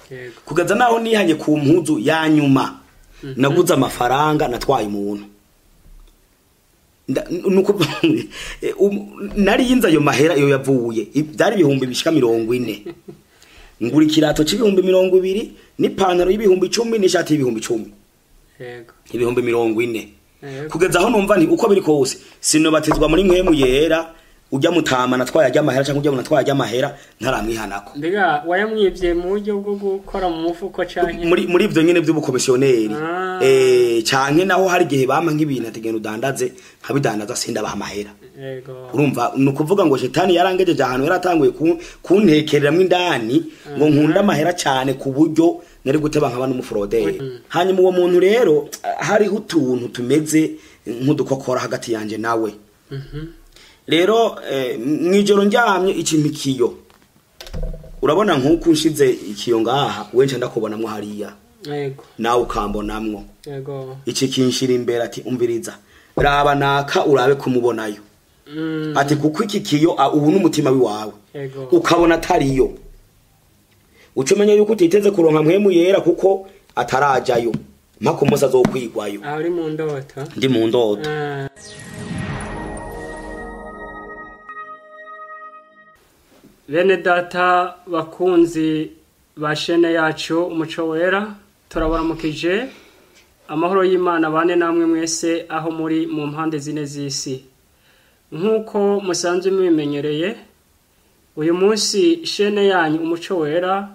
yego kugeza naho nihanye ku mpuzu ya nyuma naguze amafaranga natwaye umuntu Nda- nuko eh, um- nari yinze ayo mahera iyo yavuye I- byari ibihumbi bishika mirongo ine ngura ikirato c'ibihumbi mirongo ibiri n'ipantaro y'ibihumbi icumi n'ishati y'ibihumbi icumi yego ibihumbi mirongo ine yego kugeza aho numva nti uko biri kose sinobatizwa muri mwemu yera ujya mutama natwaye ajya amahera cyangwa ujya natwaye ajya amahera ntaramwihanako mbega wayamwibye mu buryo bwo gukora mu mufuko canke muri muri ivyo nyene vy'ubukomisiyoneri Ah. eh canke naho hari igihe bampa nk'ibintu ategena udandaze nkabidandaza sindabaha amahera yego urumva ni ukuvuga ngo shetani yarangejeje ahantu yaratanguye ku- kuntekereramwo indani ngo nkunda amahera cyane ku buryo nari guteba nkaba n'umuforoderi hanyuma uwo muntu rero hariho utuntu tumeze nk'udukokora hagati yanje nawe Mhm. rero eh, mwijoro ndyamye ikimikiyo urabona nk'uko unshize ikiyo ngaha wenshi ndakubonamwo hariya yego nawe ukambonamwo yego iki kinshira imbere ati umviriza raba naka urabe kumubonayo Mm, ati kuko iki kiyo ah, ubu n'umutima wiwawe yego ukabona atariyo uca umenya yuko utiteze kuronka mpwemu yera kuko atarajayo mpaka umunsi azokwigwayo aho uri mu ndoto ndi mu ndoto Ah. bene data bakunzi ba shene yacu umuco wera turabaramukije amahoro y'imana bane namwe mwese aho muri mu mpande zine z'isi nk'uko musanzwe mubimenyereye uyu munsi shene yanyu umuco wera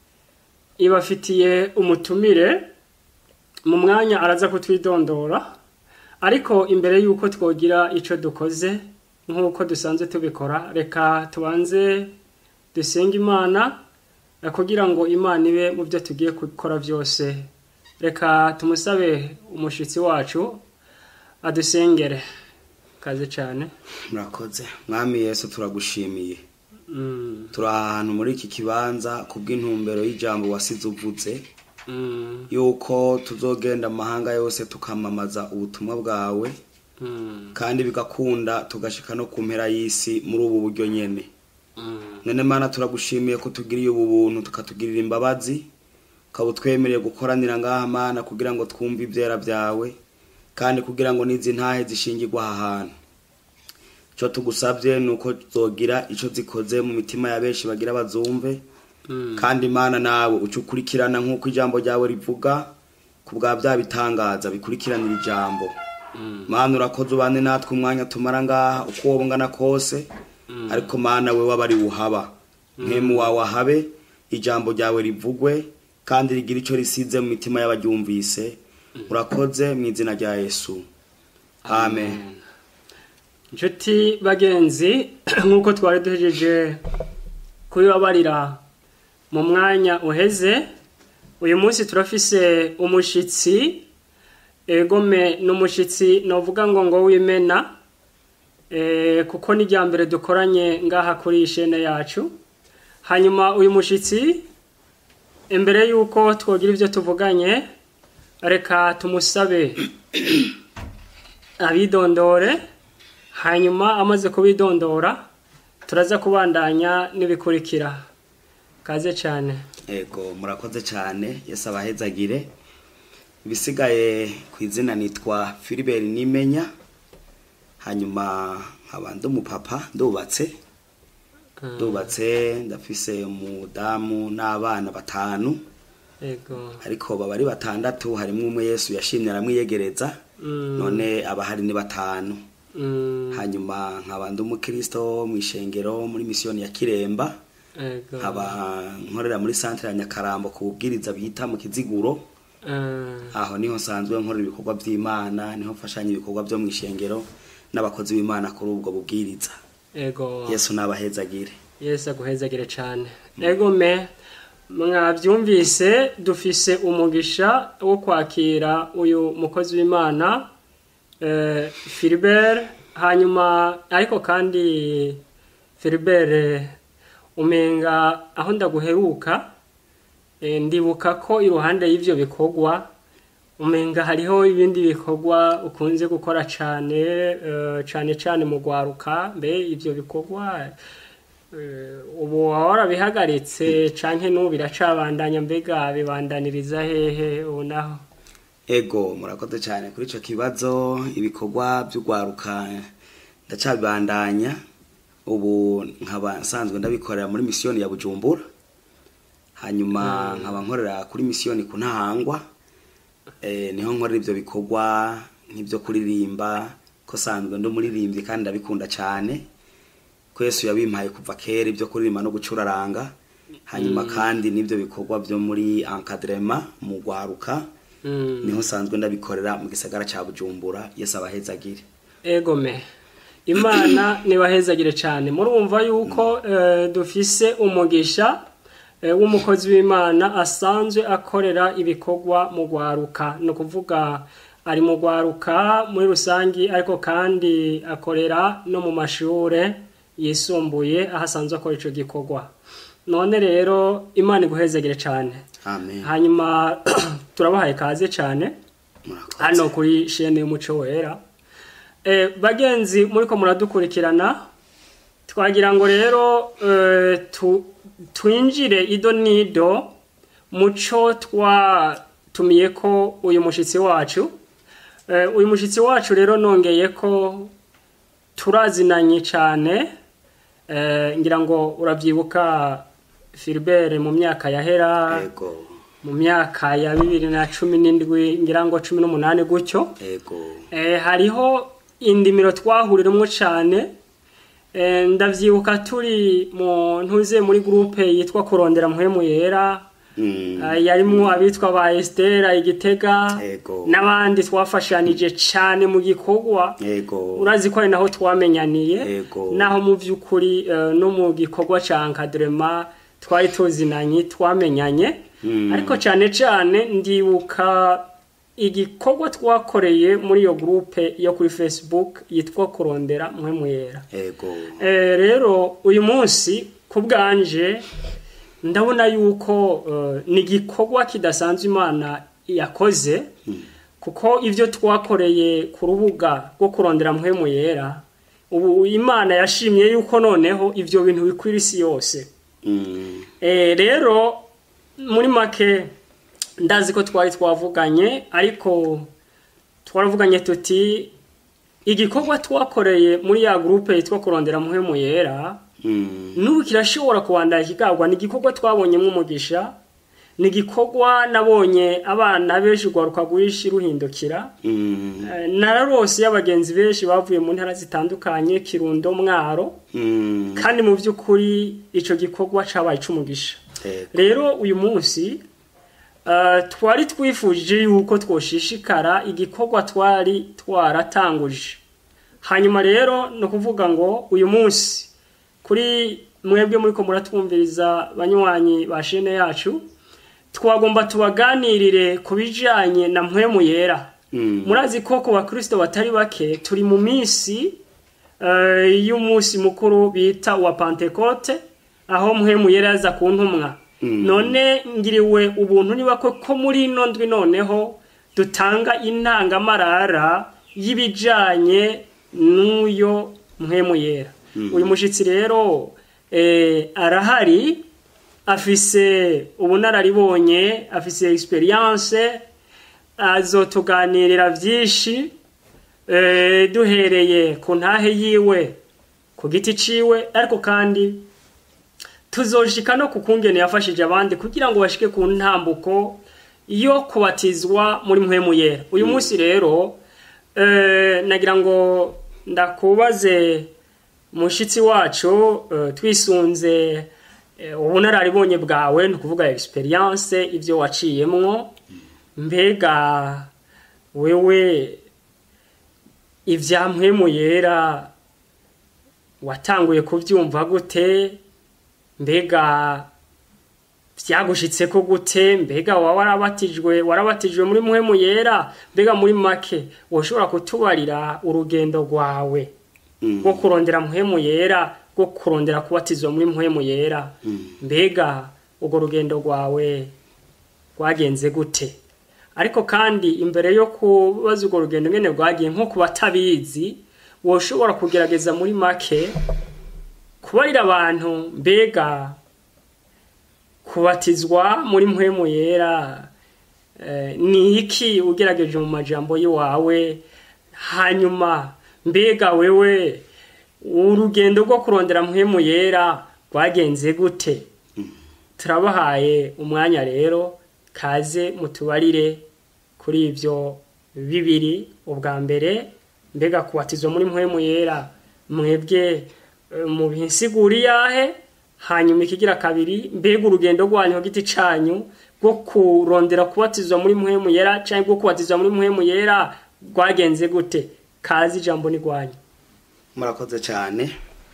ibafitiye umutumire mu mwanya araza kutwidondora ariko imbere y'uko twogira icyo dukoze nk'uko dusanzwe tubikora reka tubanze dusenge imana eh, kugira ngo imana ibe mu byo tugiye gukora byose reka tumusabe umushyitsi wacu adusengere kaze cyane murakoze mwami yesu turagushimiye Mm, turi ahantu muri iki kibanza kubw'intumbero y'ijambo wasize uvuze mm, yuko tuzogenda amahanga yose tukamamaza ubutumwa bwawe mm, kandi bigakunda tugashika no ku mpera y'isi muri ubu buryo nyene mm. none mana turagushimiye ko tugiriye ubu buntu tukatugirira imbabazi ukaba utwemereye gukoranira ngaha mana kugira ngo twumve ivyera byawe kandi kugira ngo n'izi ntahe zishingirwa aha hantu ico tugusabye ni uko zogira ico zikoze mu mitima ya benshi bagira bazumve Mm. kandi imana nawe uca ukurikirana nk'uko ijambo ryawe rivuga ku bwa bya bitangaza bikurikiranira ijambo Mm. mana urakoze ubane natwe umwanya tumara ngaha uko wowe ungana kose ariko mana we waba ari wuhaba nkemu wawe ahabe ijambo ryawe rivugwe kandi rigira icyo risize mu mitima y'abaryumvise urakoze mu izina rya yesu amen inshuti bagenzi nk'uko twari duhejeje kubibabarira mu mwanya uheze uyu munsi turafise umushyitsi egome ni umushyitsi navuga ngo ngo wimena eh, kuko ni irya mbere dukoranye ngaha kuri iyi shene yacu hanyuma uyu mushyitsi imbere y'uko twogira ibyo tuvuganye reka tumusabe abidondore hanyuma amaze kubidondora turaza kubandanya n'ibikurikira kaze cyane ego murakoze cyane yesu abahezagire ibisigaye ku izina nitwa filibert nimenya hanyuma nkaba ndi umupapa ndubatse ndubatse ndafise umudamu n'abana batanu ego ariko baba ari batandatu harimo umwe yesu yashimye aramwiyegereza Mm, none abahari ni batanu mm, hanyuma nkaba ndi umukristo mu ishengero muri misiyoni ya kiremba ego nkaba nkorera muri santere ya nyakarambo ku bubwiriza bita mu kiziguro Ah, aho niho nsanzwe nkorera ibikorwa by'imana niho mfashanya ibikorwa byo mu ishengero n'abakozi b'imana kuri ubwo bubwiriza ego yesu n'abahezagire yesu aguhezagire cyane ego me mwabyumvise dufise umugisha wo kwakira uyu mukozi w'imana eh, Philbert hanyuma ariko kandi Philbert umenga aho ndaguheruka eh, ndibuka ko iruhande y'ivyo bikorwa umenga hariho ibindi bikorwa ukunze gukora cyane eh, cyane cyane mu gwaruka mbe ivyo bikorwa Eh, ubu waba warabihagaritse canke n'ubu biracabandanya mbega bibandaniriza hehe ubu naho ego murakoze cyane kuri icyo kibazo ibikorwa by'urwaruka ndacabibandanya ubu nkaba nsanzwe ndabikorera muri misiyoni ya bujumbura hanyuma nkaba nkorera kuri misiyoni ku ntahangwa eh, niho nkorera ibyo bikorwa nk'ibyo kuririmba ko sanzwe ndi umuririmbyi kandi ndabikunda cyane ko yesu yabimpaye kuva kera ibyo kuririmba no gucuraranga hanyuma kandi n'ibyo bikorwa byo muri encadrement mu rwaruka Mm. niho nsanzwe ndabikorera mu gisagara cya bujumbura yesu abahezagire egome imana nibahezagire cyane murumva yuko eh, dufise umugisha eh, w'umukozi w'imana asanzwe akorera ibikorwa mu rwaruka ni ukuvuga ari mu rwaruka muri rusange ariko kandi akorera no mu mashure yisumbuye aho asanzwe akora icyo gikorwa none rero imana iguhezagire cyane amen hanyuma turabahaye kaze cyane murakoze hano kuri shene y'umuco wera eh, bagenzi muri ko muradukurikirana twagira ngo rero eh, tu, twinjire ido nido muco twatumiye ko uyu mushitsi wacu eh, uyu mushitsi wacu rero nongeye ko turazinanye cyane eh, ngira ngo urabyibuka Philbert mu myaka yahera ego mu myaka ya bibiri na cumi n'indwi ngira ngo cumi n'umunani gutyo ego eh, hariho indimiro twahuriramo cyane eh, ndavyibuka turi mu ntuze muri groupe yitwa kurondera muhemu yera Mm, eh, yarimwo abitwa ba Estera igitega ego n'abandi twafashanije cyane mu gikorwa ego urazi ko ari naho twamenyaniye Ego. naho mu by'ukuri eh, no mu gikorwa cya encadrement twari tuzinanye twamenyanye Mm. ariko cyane cyane ndibuka igikorwa twakoreye muri iyo groupe yo kuri facebook yitwa kurondera mwe mwera ego Eh, rero uyu munsi ku bwanje ndabona yuko eh, ni igikorwa kidasanzwe imana yakoze kuko ibyo twakoreye ku rubuga rwo kurondera muhemu yera ubu imana yashimye yuko noneho ibyo bintu bikwira isi yose Mm, Eh, rero muri make ndazi ko twari twavuganye ariko twaravuganye tuti igikorwa twakoreye muri ya groupe yitwa kurondera muhemu yera mm, n'ubu kirashobora kubandanya kikagwa ni igikorwa twabonyemo umugisha ni igikorwa nabonye abana benshi urwaruka rwinshi ruhindukira mm, Eh, nararose y'abagenzi benshi bavuye mu ntara zitandukanye kirundo mwaro mm, kandi mu by'ukuri icyo gikorwa cyabaye cy'umugisha ego rero uyu munsi eh, twari twifuje yuko twoshishikara igikorwa twari twaratanguje hanyuma rero ni ukuvuga ngo uyu munsi kuri mwebwe muri ko muratwumviriza banywanyi ba shene yacu twagomba tubaganirire ku bijyanye na mpwemu yera Mm, murazi ko ku bakristo batari bake turi mu minsi eh, y'umunsi mukuru bita wa pantekote aho mpwemu yera yaza ku ntumwa Mm. none ngiriwe ubuntu niba ko ko muri ino ndwi noneho dutanga intangamarara y'ibijanye n'uyo mpwemu yera uyu mushitsi rero eh, arahari afise ubunararibonye afise experience azotuganirira byinshi eh, duhereye ku ntahe yiwe ku giti ciwe ariko kandi tuzoshika no ku kungene yafashije abandi kugira ngo bashike ku ntambuko yo kubatizwa muri mpwemu yera uyu munsi rero eh, nagira ngo ndakubaze mushitsi wacu eh, twisunze eh, ubunararibonye bwawe ni ukuvuga experience ibyo waciyemwo mbega wewe ibya mpwemu yera watanguye kubyumva gute mbega byagushitse ko gute mbega waba warabatijwe warabatijwe muri muhemu yera mbega muri make woshobora kutubarira urugendo rwawe mm, rwo kurondera muhemu yera rwo kurondera kubatizwa muri muhemu yera mbega urwo rugendo rwawe rwagenze gute ariko kandi imbere yo kubaza urwo rugendo ngene rwagiye nko ku batabizi woshobora kugerageza muri make kubarira abantu mbega kubatizwa muri mpwemu yera eh, ni iki ugerageje mu majambo y'iwawe hanyuma mbega wewe urugendo rwo kurondera mpwemu yera rwagenze gute turabahaye umwanya rero kaze mutubarire kuri ibyo bibiri ubwa mbere mbega kubatizwa muri mpwemu yera mwebwe eh, mu binsigura iyahe hanyuma ikigira kabiri mbega urugendo rwanyu ku giti canyu rwo kurondera kubatizwa muri mpwemu yera cyangwa rwo kubatizwa muri mpwemu yera rwagenze gute kazi ijambo ni rwanyu murakoze cyane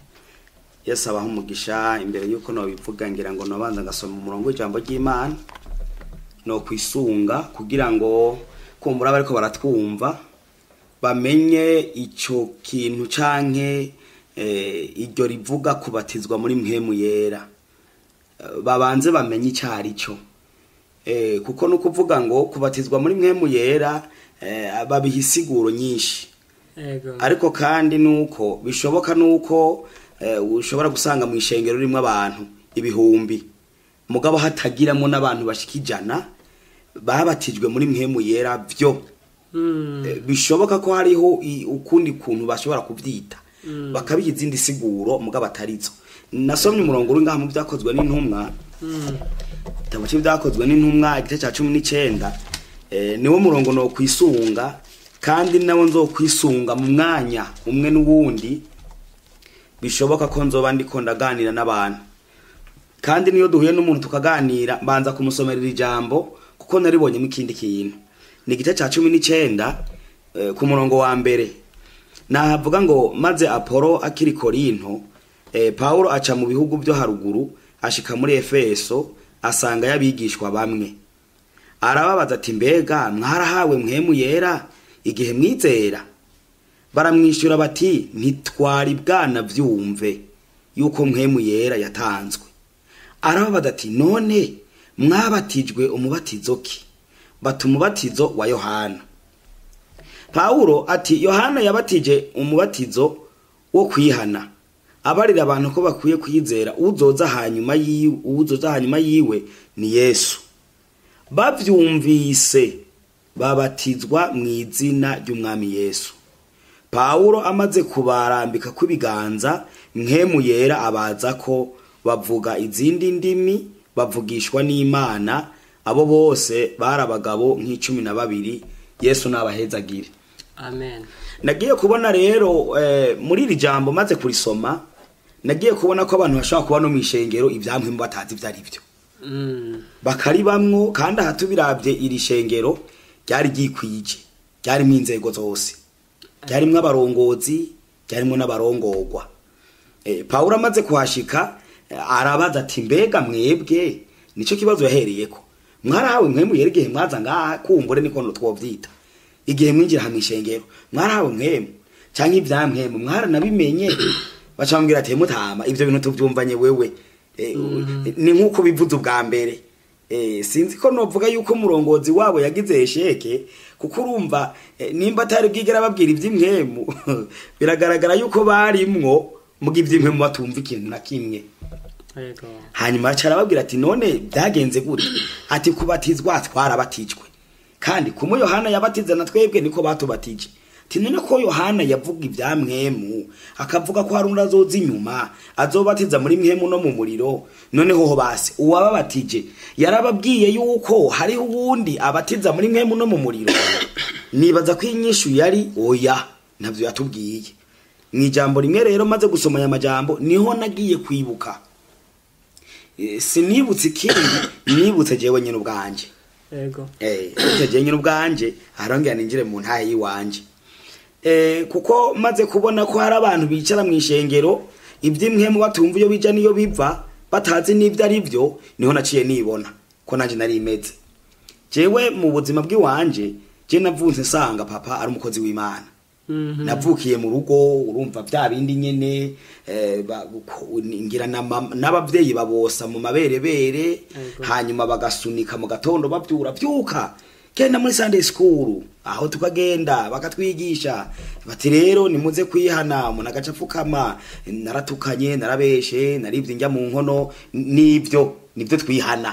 yesu abaho umugisha imbere y'uko nabivuga ngira ngo nabanza ngasoma umurongo w'ijambo ry'imana no kwisunga kugira ngo kumbura bariko baratwumva bamenye icyo kintu canke eh, iryo rivuga kubatizwa muri mpwemu yera Eh, babanze bamenye icyo ari cyo Eh, kuko ni ukuvuga ngo kubatizwa muri mpwemu yera eh, babiha isiguro nyinshi Ego. ariko kandi nuko bishoboka nuko eh, ushobora gusanga mu ishengero ririmo abantu ibihumbi mugabo hatagiramo n'abantu bashika ijana babatijwe muri mpemu yera byo Mm, Eh, bishoboka ko hariho i- ukundi kuntu bashobora kuvyita Mm. bakabiha izindi siguro mugabo atarizo nasomye umurongo uri ngaha mu byakozwe n'intumwa mm, igitabo cy'ibyakozwe n'intumwa igice cya cumi n'icyenda eh, niwo murongo no kwisunga kandi nawo nzokwisunga mu mwanya umwe n'uwundi bishoboka ko nzoba ndiko ndaganira n'abantu kandi niyo duhuye n'umuntu tukaganira mbanza kumusomerera ijambo kuko naribonyemo ikindi kintu ni igice cya cumi n'icyenda eh, ku murongo wa mbere navuga ngo maze apolo akiri korinto eh, pawulo aca mu bihugu byo haruguru ashika muri efeso asanga y'abigishwa bamwe arababaza ati mbega mwarahawe mwemu yera igihe mwizera baramwishyura bati ntitwari bwana byumve yuko mwemu yera yatanzwe arababaza ati none mwabatijwe umubatizo ki bati umubatizo wa yohana pawulo ati yohana yabatije umubatizo wo kwihana abarira abantu ko bakwiye kwizera uzoza hanyuma yiwe uzoza hanyuma yiwe ni yesu bavyumvise babatizwa mu izina ry'umwami yesu pawulo amaze kubarambika kw'ibiganza nkemu yera abaza ko bavuga izindi ndimi bavugishwa n'imana abo bose bari abagabo nk'icumi na babiri yesu n'abahezagire amen nagiye kubona rero eh, muri iri jambo maze kurisoma nagiye kubona ko abantu bashobora kuba no mu ishengero ibyamwe batazi ibyo ari byo Mm, bakaribamwo kandi aha tubirabye iri shengero ryari ryikwije ryarimo inzego zose ryarimo abarongozi ryarimo n'abarongorwa e, pawulo amaze kuhashika eh, arabaza ati mbega mwebwe nicyo kibazo yahereyeko mwarahawe mwemu yera igihe mwaza ngaha kumbure niko twovyita igihe mwinjira hamwe ishengero mwarahawe mwemu canke ivyamwemu mwaranabimenye bacambwira ati mutama ivyo bintu tuvyumvanye wewe Eh, ni nk'uko bivuze ubwa mbere Eh, sinzi ko novuga yuko umurongozi wabo yagize esheke kuko urumva eh, nimba atari bwigera babwira iby'imwemu biragaragara yuko barimwo muga iby'imwemu batumva ikintu na kimwe ego hanyuma aca arababwira ati none byagenze gute ati kubatizwa twarabatijwe kandi kumu yohana yabatiza na twebwe niko batubatije ati none ko yohana yavuga ibya mwemu akavuga ko hari undi azoza inyuma azobatiza muri mwemu no mu muriro noneho ho basi uwababatije yarababwiye yuko hariho uwundi abatiza muri mwemu no mu muriro nibaza ko inyishu yari oya ntabyo yatubwiye mu ijambo rimwe rero maze gusoma aya majambo niho nagiye kwibuka Eh, sinibutse ikindi nibutse jewe nyine ubwanje ego eh nibutse jewe nyine ubwanje arongera ninjire mu ntaye yiwanje eh kuko maze kubona ko hari abantu bicara mu ishengero iby'imwemu batumva iyo bija niyo biva batazi n'ibyo ari byo niho naciye nibona ko nanje nari imeze jewe mu buzima bw'iwanje je navunse nsanga papa ari umukozi w'imana Mhm. navukiye mu rugo urumva bya bindi nyene eh, ba- ko- ngira na mama- n'abavyeyi babosa mu maberebere Ego. hanyuma bagasunika mu gatondo bavyura vyuka genda muri sunday school aho tukagenda bakatwigisha bati rero nimuze kwihana umuntu agaca apfukama naratukanye narabeshe naribye njya mu nkono nibyo nibyo twihana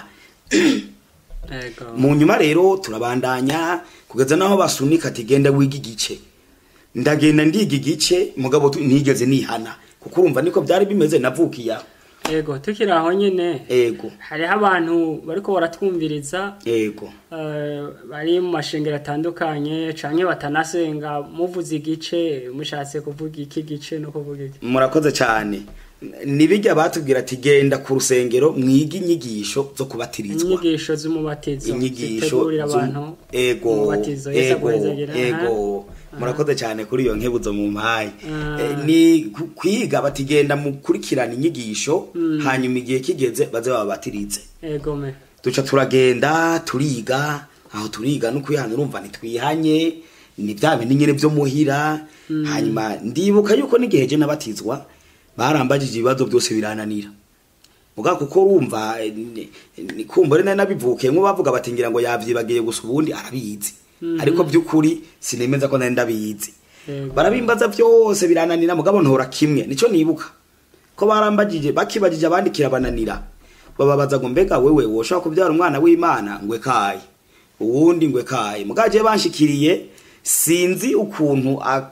Ego. mu nyuma rero turabandanya kugeza naho basunika ati genda wiga igice ndagenda ndiga igice mugabo tu- ntigeze nihana kuko urumva niko byari bimeze navukiye aho Ego tukiri aho nyene ego hariho abantu bariko baratwumviriza ego eh, bari mu mashengero atandukanye canke batanasenga muvuze igice mushatse kuvuga iki gice no kuvuga iki murakoze cyane nibijya batubwira ati genda ku rusengero mwige inyigisho zo kubatirizwa inyigisho z'umubatizo inyigisho zitegurira zo- abantu ego umubatizo Yesu ego aguhezagira. ego murakoze cyane kuri iyo nkebuzo mu mpaye Ah. Eh, ni ku- kwiga batigenda mukurikirana inyigisho hanyuma igihe kigeze baze bababatirize ego me duca turagenda turiga aho turiga no kwihana urumva ntitwihanye ni bya bindi nyine byo muhira hanyuma ndibuka yuko n'igihe je nabatizwa barambagije ibibazo byose birananira muga kuko urumva eh, ni- ni kumva nari nabivukiyemo bavuga bati ngira ngo yavyibagiye gusa ubundi arabizi ariko by'ukuri sinemeza ko nari ndabizi Yego. barabimbaza byose birananira mugabo ntora kimwe nico nibuka ko barambagije bakibagije abandi kirabananira bababaza ngo mbega wewe woshobora kubyara umwana w'imana ngwe kaye uwundi ngwe kaye mugaje banshikiriye sinzi ukuntu a-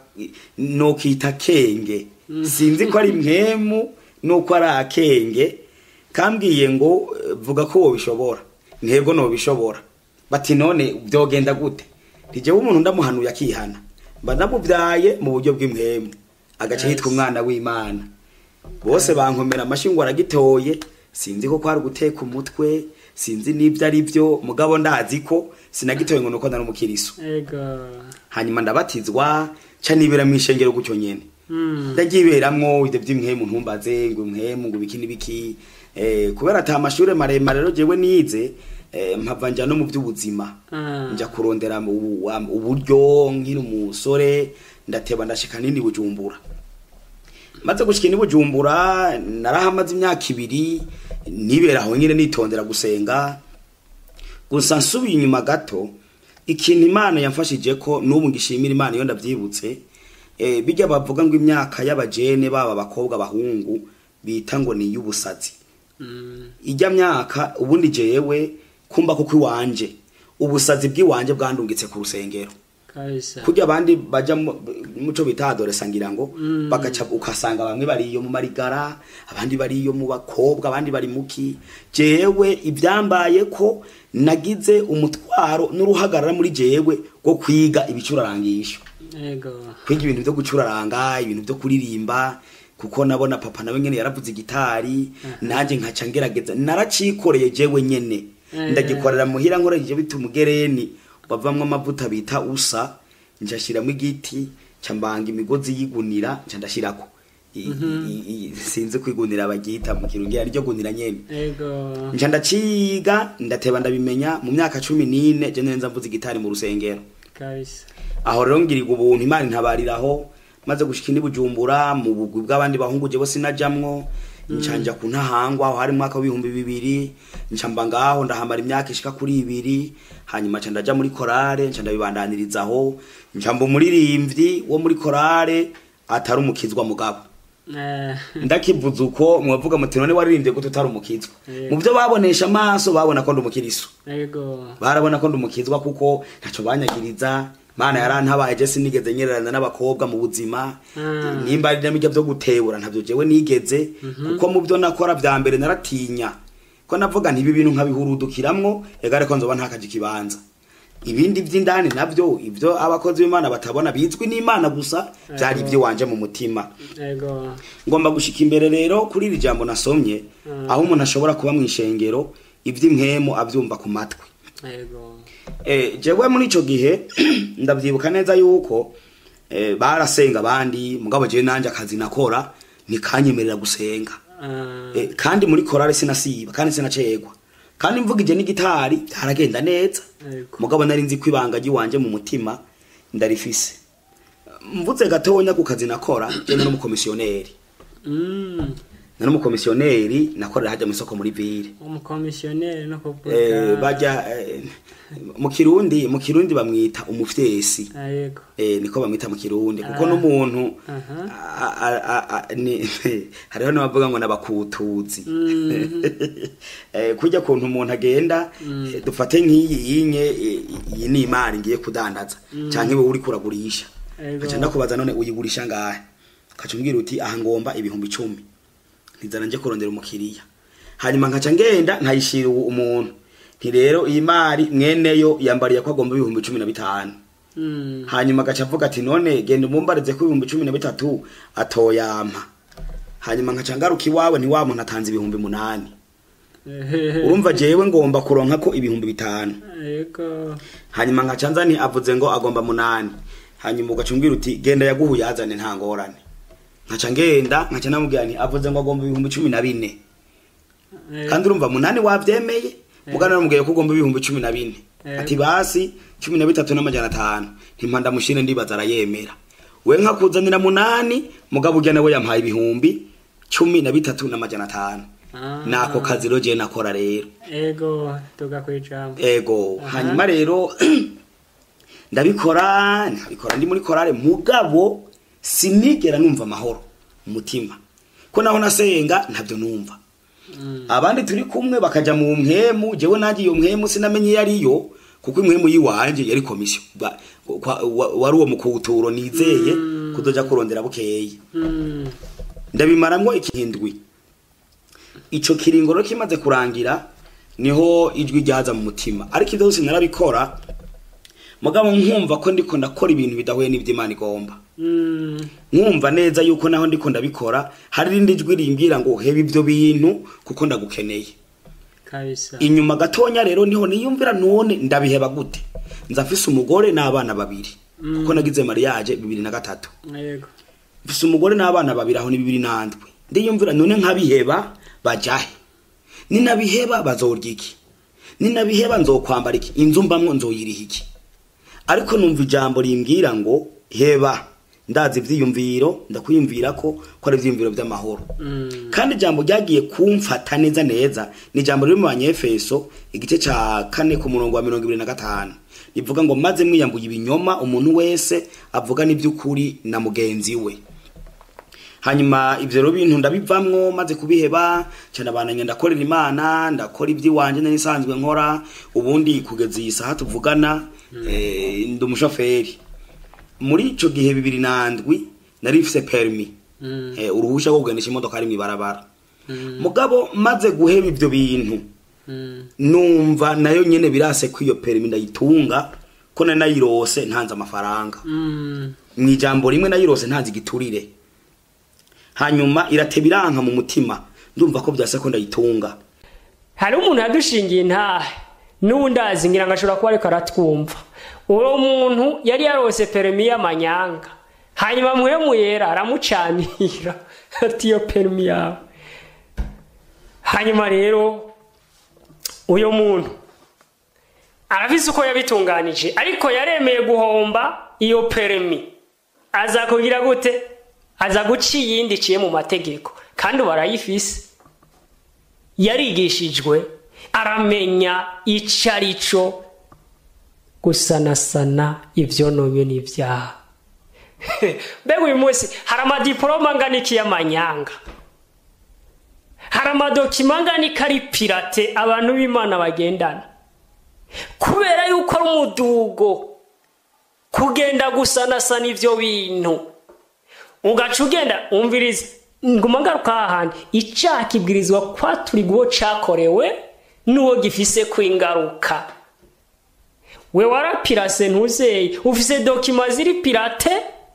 nokita kenge sinzi ko ari mwemu nuko ari akenge kambwiye ngo eh, vuga ko wobishobora ntego nobishobora bati none byogenda gute ntijewe umuntu ndamuhanuye akihana mba ndamubyaye mu buryo bw'imwemu agace Yes. yitwa umwana w'imana bose bankomera amashyi ngo aragitoye sinzi ko kwari guteka umutwe sinzi n'ibyo ari byo mugabo ndazi ko sinagitoye ngo nuko nari umukiriso ego hanyuma ndabatizwa ca nibera mu ishengero gutyo nyene Mm. ndagiberamwo ibyo by'imwemu ntumbaze ngo imwemu ngo ibiki n'ibiki eh, kubera ata amashure maremare rero jewe nize eh, mpava nja no mu by'ubuzima Ah. nja kurondera mu- wa- uburyo nkiri umusore ndateba ndashika nini bujumbura maze gushika ni bujumbura narahamaze imyaka ibiri nibera aho nyine nitondera gusenga gusa nsubiye inyuma gato ikintu imana yamfashije ko n'ubu ngishimira imana iyo ndabyibutse eh, bijya bavuga ngo imyaka y'abajene baba abakobwa abahungu bita ngo ni iy'ubusazi Mm. ijya myaka ubundi jewe kumba kuko iwanje ubusazi bw'iwanje bwandungitse ku rusengero kabisa kurya abandi baja mu- muco bita adolesa ngira ngo Mm. bagaca ukasanga bamwe bari iyo mu marigara abandi bari iyo mu bakobwa abandi bari muki jewe ibyambaye ko nagize umutwaro n'uruhagarara muri jewe rwo kwiga ibicurarangisho ego kwiga ibintu byo gucuraranga ibintu byo kuririmba kuko nabona papa nawe nyene yaravuze igitari nanjye nkaca ngerageza naracikoreye jewe nyene Eh. ndagikorera muhira nkoresheje bita umugereni bavamwo amavuta bita usa njashiramo igiti nca mbanga imigozi yigunira nca ndashirako I- i- i- sinzi kwigunira bagita mu kirungira ryo gunira nyene ego nca ndaciga ndateba ndabimenya mu myaka cumi n'ine je neza mvuze igitari mu rusengero kabisa aho rero ngirirwa ubuntu imana intabariraho maze gushika indi bujumbura mu bugwi bw'abandi bahungu jewe sinajamwo ncanja ku ntahangwa aho hari mu mwaka w'ibihumbi bibiri nca mba ngaho ndahamara imyaka ishika kuri ibiri hanyuma nca ndaja muri korale nca ndabibandanirizaho nca mba umuririmbyi wo muri korale atari umukizwa mugabo Eh, ndakivuze uko mwavuga muti none waririmbye gute utari umukizwa Yeah. mu byo babonesha amaso babona ko ndi umukiriso ego barabona ko ndumukizwa kuko ntaco banyagiriza mana yarantabaye je sinigeze nyererana n'abakobwa mu buzima Ah. nimba ari namijya byo gutebura ntavyo jewe nigeze kuko mu byo nakora vya mbere naratinya ko navuga nti ibi bintu nkabihurudukiramwo egare ko nzoba ntakaje ikibanza ibindi vy'indani navyo ivyo abakozi b'imana batabona bizwi n'imana gusa vyari Ego. ivyo wanje mu mutima ego ngomba gushika imbere rero kuri iri jambo nasomye Mm. aho umuntu ashobora kuba mu ishengero ivy'impwemu avyumva ku matwi ego Eh, jewe muri ico gihe ndavyibuka neza yuko eh, barasenga abandi mugabo jewe nanje akazi nakora ntikanyemerera gusenga Ah, eh, kandi muri korale sinasiba kandi sinacegwa kandi mvugije n'igitari byaragenda neza ego mugabo nari nzi ko ibanga ry'iwanje mu mutima ndarifise mvutse gatonya ku kazi nakora jewe n'umukomisiyoneri Mm, nari umukomisiyoneri nakorera hajya mu isoko muri ville umukomisiyoneri no eh, kuvuga bajya eh, mu kirundi mu kirundi bamwita umufyesi Ah, yego eh, niko bamwita mu kirundi kuko Ah. n'umuntu Aha. a- a- a- a- ni- hariho n'abavuga ngo nabakutuzi eh, kujya kuntu umuntu agenda eh, dufate nk'iyi yinye eh, iyi ni imari ngiye kudandaza canke wowe uri kuragurisha Ego. kaca ndakubaza none uyigurisha ngahe kaca umbwira uti aha ngomba ibihumbi icumi ntizana nje kurondera umukiriya hanyuma nkaca ngenda nkayishira uwo umuntu nti rero iyi mari mweneyo yambariye ko agomba ibihumbi cumi na bitanu Mm. hanyuma agaca avuga ati none genda umumbarize ko ibihumbi cumi na bitatu atoyampa hanyuma nkaca ngaruka iwawe ni wa muntu atanze ibihumbi munani Ehehe. urumva jewe ngomba kuronka ko ibihumbi bitanu yego hanyuma nkaca nza nti avuze ngo agomba munani hanyuma ugaca umbwira uti genda yaguhuye azane nta ngorane nkaca ngenda nkaca namubwira nti avuze ngo agomba ibihumbi cumi na bine Eh, kandi urumva munani wavyemeye mugana namubwiye ko ugomba ibihumbi cumi na bine Eh. ati basi cumi na bitatu n'amajana atanu ntimpa ndamushire ndibaza arayemera we nkakuzanira munani mugabo urya nawe yampaye ibihumbi cumi na bitatu n'amajana atanu ah. nako kazi rero jewe nakora rero ego tuga kwijambo ego Aha. hanyuma rero ndabikora ndabikora ndi muri korale mugabo sinigera numva amahoro mu mutima ko naho nasenga ntabyo numva Mm. abandi turi kumwe bakaja mu mpemu jewe nanjye iyo mpemu sinamenye iyo ariyo kuko impwemu yiwanje yari komisiyo Ba- kwa- wa- wari uwo mukuturo nizeye kudoja kurondera bukeye Mm. ndabimaramwo ikindwi ico kiringo rero kimaze kurangira niho ijwi ryaza mu mutima ariko ivyo byose narabikora mugabo nkumva ko ndiko ndakora ibintu bidahuye n'ivyo Imana igomba Mm. nkumva neza yuko naho ndiko ndabikora hari irindi jwi rimbwira ngo heba ivyo bintu kuko ndagukeneye kabisa inyuma gatonya rero niho niyumvira none ndabiheba gute nzafise umugore n'abana babiri kuko nagize mariage bibiri na gatatu yego mfise umugore n'abana babiri aho ni bibiri nandwe ndiyumvira none nkabiheba bajahe ninabiheba bazorya iki ninabiheba nzokwambara iki inzu mbamwo nzoyiriha iki ariko numva ijambo rimbwira ngo heba ndazi ivyiyumviro ndakwiyumvira ko ko ari ivyiyumviro vy'amahoro Mm. kandi ijambo ryagiye kumfata neza neza ni ijambo riri mu banyefeso igice ca kane ku murongo wa mirongo ibiri na gatanu rivuga ngo maze mwiyambuye ibinyoma umuntu wese avuga n'ivy'ukuri na mugenzi we hanyuma ivyo rero bintu ndabivamwo maze kubiheba cyane abananye ndakorera imana ndakora iby'iwanje nari nsanzwe nkora ubundi kugeza iyi saha tuvugana eh, ndi umushoferi muri ico gihe bibiri nandwi nari mfise permis Mm. eh, uruhusha rwo kugendesha imodoka ari mw'ibarabara Mm. mugabo maze guheba ivyo bintu Mm. numva nayo nyene birase ko iyo permis ndayitunga ko nari nayirose ntanze amafaranga Mm. mu ijambo rimwe nayirose ntanze igiturire hanyuma irateba iranka mu mutima ndumva ko byase ko ndayitunga hari umuntu yadushingiye intahe n'ubu ndazi ngira ngo ashobora kuba ariko aratwumva uwo muntu yari yarose perimi y'amanyanga hanyuma muhemu yera aramucanira ati iyo perimi yawe hanyuma rero uyu muntu arabizi uko yabitunganije ariko yaremeye guhomba iyo perimi aza kugira gute aza guca iyindi iciye mu mategeko kandi ubu arayifise yarigishijwe aramenya icyo ari cyo gusanasana ibyononywe n'ibyaha mbega uyu munsi hari amadiporoma angana iki y'amanyanga hari amadokima angana iki ari pirate abantu b'imana bagendana kubera yuko ari umudugo kugenda gusanasana ibyo bintu ugaca ugenda umviriza nguma ngaruka hahandi icyaha kibwirizwa kwaturirwa uwo cyakorewe n'uwo gifise ku ingaruka we warapirase ntuzeye ufise dokima ziri pirate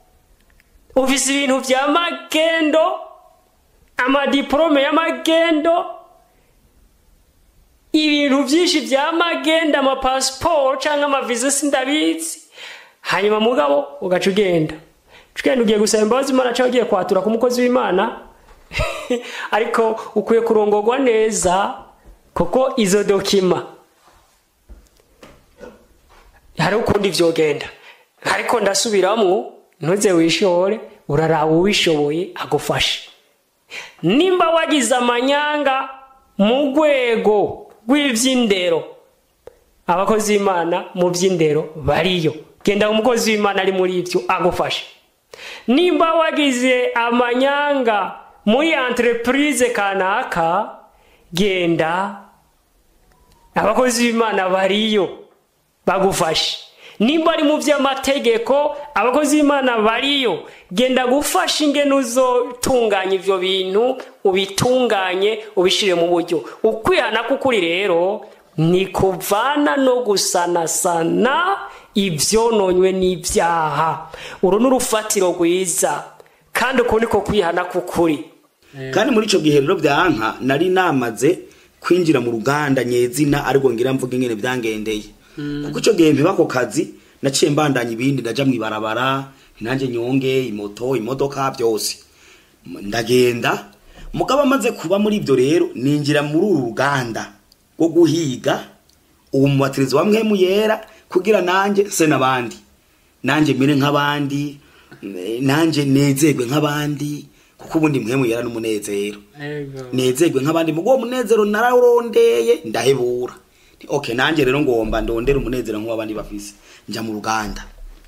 ufise ibintu bya magendo amadiporome y'amagendo ibintu byinshi bya magendo amapasiporo cyangwa amaviza sindabizi hanyuma mugabo ugaca ugenda ugenda ugiye gusaba imbabazi imana cyangwa ugiye kwatura ku mukozi w'imana ariko ukwiye kurongorwa neza kuko izo dokima hari ukundi vyogenda ariko ndasubiramwo ntuze wishore uraraba uwishoboye agufashe nimba wagize amanyanga mu rwego rw'iby'indero abakozi b'imana mu by'indero bariyo genda umukozi w'imana ari muri ibyo agufashe nimba wagize amanyanga muri entreprise kanaka genda abakozi b'imana bariyo bagufashe nimba ari mu by'amategeko abakozi b'imana bariyo genda gufasha ingene uzotunganya ibyo bintu ubitunganye ubishyire mu buryo ukwihana k'ukuri rero ni kuvana no gusanasana ibyononywe n'ibyaha uru ni urufatiro rwiza kandi uku niko kwihana k'ukuri kandi muri icyo gihe rero byanka nari namaze kwinjira mu ruganda nyezina ariko ngira mvuga ingene byangendeye kuko icyo gihe mpiba ako kazi naciye mbandanya ibindi ndaja mu ibarabara nanjye nyonge imoto imodoka byose ndagenda mugabo amaze kuba muri ibyo rero ninjira muri uru ruganda rwo guhiga ubu mubatirizi wa mwemu yera kugira nanjye se n'abandi nanjye mere nk'abandi eh, nanjye nezerwe nk'abandi kuko ubundi mwemu yera n'umunezero nezerwe nk'abandi mu uwo munezero narawurondeye ndahebura Nti, okay nanjye rero ngomba ndondera umunezero nk'uw'abandi bafise njya mu ruganda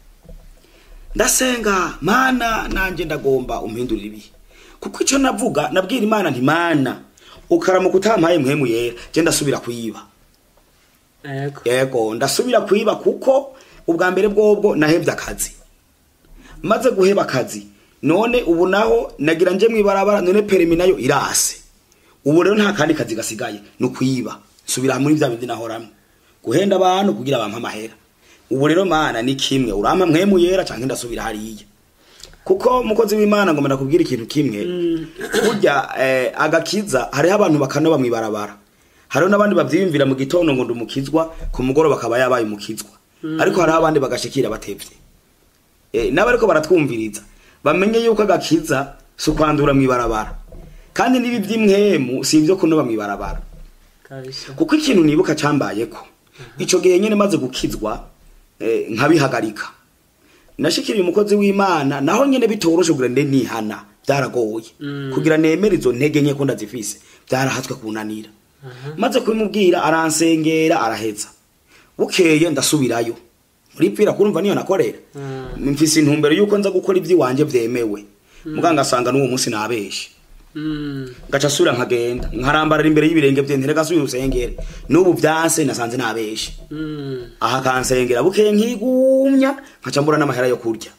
ndasenga mana nanjye ndagomba umpindurira ibihe kuko icyo navuga nabwira imana nti mana ukaramuka utampaye mwemu yera je ndasubira kuyiba yego yego ndasubira kuyiba kuko ubwa mbere bwobwo nahebye akazi maze guheba akazi none ubu naho nagira nje mwibarabara none perimi nayo irase ubu rero nta kandi kazi gasigaye ni ukuyiba nsubira muri bya bindi nahoramwe guhenda abantu kugira bampe amahera ubu rero mana ni kimwe urampa mwemu yera canke ndasubira hariya kuko mukozi w'imana ngomba nakubwira ikintu kimwe burya eh, agakiza hariho abantu bakanoba mwibarabara hariho n'abandi bavyiyumvira mu gitondo ngo ndumukizwa ku mugoroba akaba yabaye umukizwa ariko hariho abandi bagashikira batevye eh, n'abariko baratwumviriza bamenye yuko agakiza si ukwandura mwibarabara kandi n'ibi vy'imwemu si ivyo kunoba mwibarabara kabisa kuko ikintu nibuka cambayeko ico gihe nyene maze gukizwa eh, nkabihagarika nashikiriye umukozi w'imana naho nyene bitoroshe kugira nde nihana byaragoye kugira nemere izo ntege nke ko ndazifise byarahatswe kunanira maze kubimubwira aransengera araheza bukeye ndasubirayo muri pira kurumva niyo nakorera mfise intumbero yuko nza gukora ivy'iwanje vyemewe muganga asanga n'uwo munsi nabeshe Mm. ngaca asubira nkagenda nkarambarara imbere y'ibirenge vye ntere gasubira usengere n'ubu vyanse nasanze nabeshe Mm. aha kansengera bukeye nkigumya nkaca mbura n'amahera yo kurya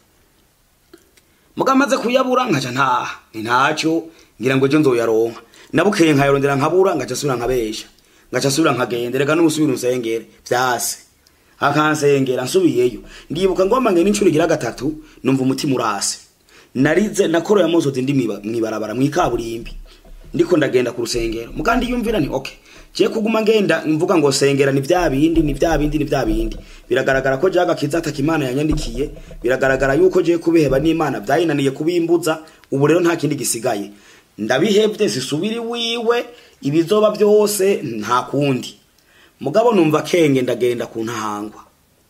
muga maze kuyabura nkaca ntaha ni ntacyo ngira ngo ejo nzoyaronka nabukeye nkayarondera nkabura ngaca asubira nkabesha ngaca asubira nkagenda reka n'ubusubira unsengere vyase akansengera nsubiyeyo ndibuka ngomba ngene incuro igira gatatu numva umutima urase narize nakoroye amosozi ndi mwiba- mwibarabara mwikaburimbi ndiko ndagenda ku rusengero mugandi yumvira ni okay je kuguma ngenda mvuga ngo sengera ni vya bindi ni vya bindi ni vya bindi biragaragara ko jaga kiza ataka imana yanyandikiye biragaragara yuko je kubiheba n'imana vyayinaniye kubimbuza ubu rero nta kindi gisigaye ndabihevye sisubiri wiwe ibizoba byose nta kundi mugabo numva kenge ndagenda ku ntahangwa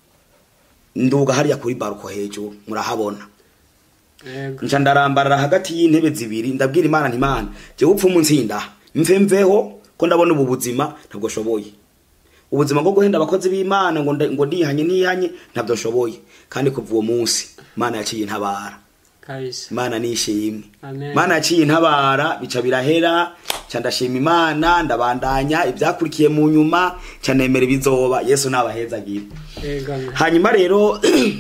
nduga hariya kuri baruko hejuru murahabona Yego. nca ndarambarara hagati y'intebe zibiri ndabwira imana nti imana je upfa umunsi nda mve mveho ko ndabona ubu buzima ntabwo shoboye ubuzima bwo guhenda abakozi b'imana ngo nda- ngo ndihanye nihanye ntabwo nshoboye kandi kuva uwo munsi imana yaciye intabara kabisa imana nishimwe Amen. imana yaciye intabara bica birahera ca ndashima imana ndabandanya ivyakurikiye mu nyuma ca nemera ibizoba yesu nabahezagira yego hanyuma rero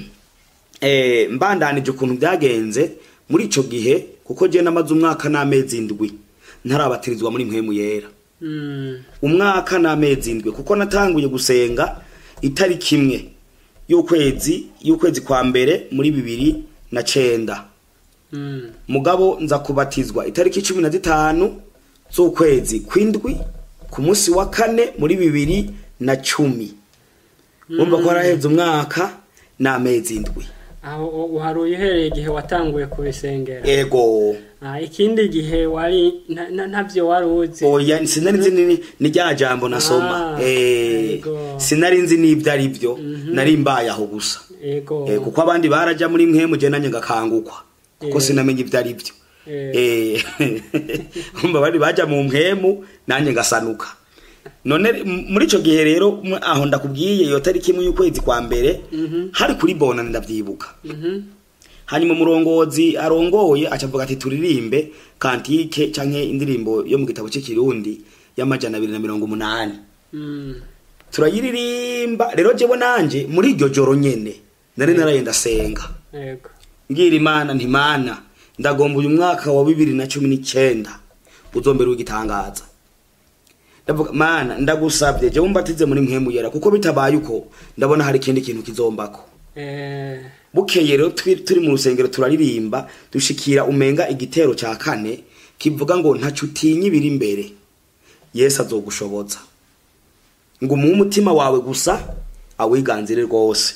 eh, mbandanije ukuntu byagenze muri ico gihe kuko je namaze umwaka n'amezi indwi ntarabatirizwa muri mpwemu yera Mm. umwaka n'amezi indwi kuko natanguye gusenga itariki imwe y'ukwezi y'ukwezi kwa mbere muri bibiri na cenda Mm. mugabo nza kubatizwa itariki cumi na zitanu z'ukwezi kw'indwi ku munsi wa kane muri bibiri na cumi urumva ko haraheze umwaka n'amezi indwi aho u- uharuye uhereye igihe watanguye kubisengera ego Ah, ikindi gihe wari nta- nta- ntavyo wari uzi oya sinari nzi ni, ni rya jambo nasoma Ah, eh, ego. sinari nzi n'ibyo ari byo nari mbaye aho gusa yego eh, kuko abandi baraja muri mwe muje nanjye ngakangukwa kuko Eh. sinamenye ibyo ari byo eh umva bari baja mu mpemu nanjye ngasanuka none m- muri ico gihe rero m- aho ndakubwiye iyo tariki imwe y'ukwezi kwa mbere hari kuri bonane ndavyibuka hanyuma umurongozi arongoye acavuga ati turirimbe kantike canke indirimbo yo mu gitabo cy'ikirundi y'amajana abiri na mirongo umunani Mm. turayiririmba rero jewe nanje muri iryo joro nyene nari naraye ndasenga Yego. mbwira imana nti mana ndagomba uyu mwaka wa bibiri na cumi n'icyenda uzombere w'igitangaza ndavuga mana ndagusabye jewe mbatize muri mpemu yera kuko bitabaye uko ndabona hari ikindi kintu kizombako Eh. bukeye rero twi- turi mu rusengero turaririmba dushikira umenga igitero ca kane kivuga ngo ntaco utinya ibiri imbere yesu azogushoboza ngo umuhe umutima wawe gusa awiganzire rwose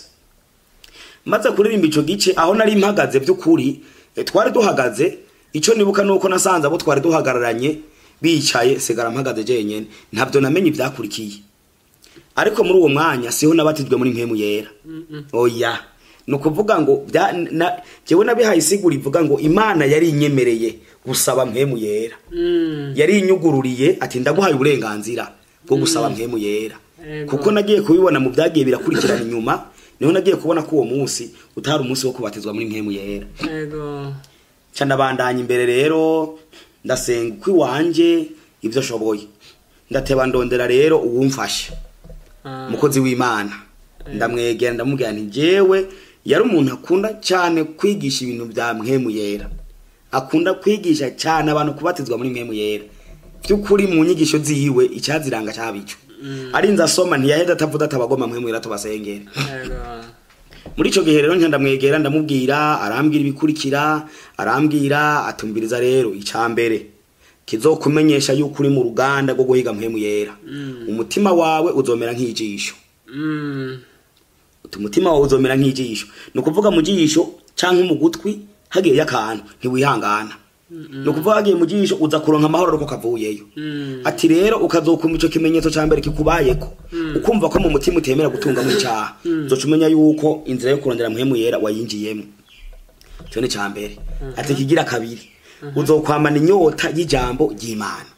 maze kuririmba ico gice aho nari mpagaze by'ukuri eh, twari duhagaze ico nibuka nuko nasanze abo twari duhagararanye bicaye sigara mpagaze jenyene ntabyo namenye ivyakurikiye ariko muri uwo mwanya siho nabatijwe muri mpemu yera oya ni ukuvuga ngo bya na jewe nabihaye isigura ivuga ngo imana yari inyemereye gusaba mpemu yera Mm. yari inyugururiye ati ndaguhaye uburenganzira bwo gusaba mpemu yera Ego. kuko nagiye kubibona mu byagiye birakurikirana inyuma niho nagiye kubona ko uwo munsi utari umunsi wo kubatizwa muri mpemu yera Yego. ca ndabandanya imbere rero ndasenga uko iwanje ibyo ashoboye ndateba ndondera rero uwumfashe Ah. umukozi w'imana ndamwegera ndamubwira nti jewe yari umuntu akunda cyane kwigisha ibintu bya mpemu yera akunda kwigisha cyane abantu kubatizwa muri mpemu yera by'ukuri mu nyigisho ziwe icyaziranga cyabico arinze asoma ntiyaheda atavuga atabagoma mpemu yera tubasengere Yego. muri icyo gihe rero nca ndamwegera ndamubwira arambwira ibikurikira arambwira atumbiriza rero icya mbere kizokumenyesha yuko uri mu ruganda rwo guhiga mpemu yera umutima wawe uzomera nk'ijisho Mm. uti umutima wawe uzomera nk'ijisho ni ukuvuga mu jisho cyangwa mu gutwi hagiyeyo akantu ntiwihangana ni ukuvuga hagiye mu jisho uza kuronka amahoro ariko kavuyeyo Mm. ati rero ukazokumva ico kimenyetso ca mbere kikubayeko ukumva ko mu mutima utemera gutunga mu cyaha uzoca umenya yuko inzira yo kurondera muhemu yera wayinjiyemo ico ni ca mbere ati kigira kabiri uzokwamana inyota y'ijambo ry'imana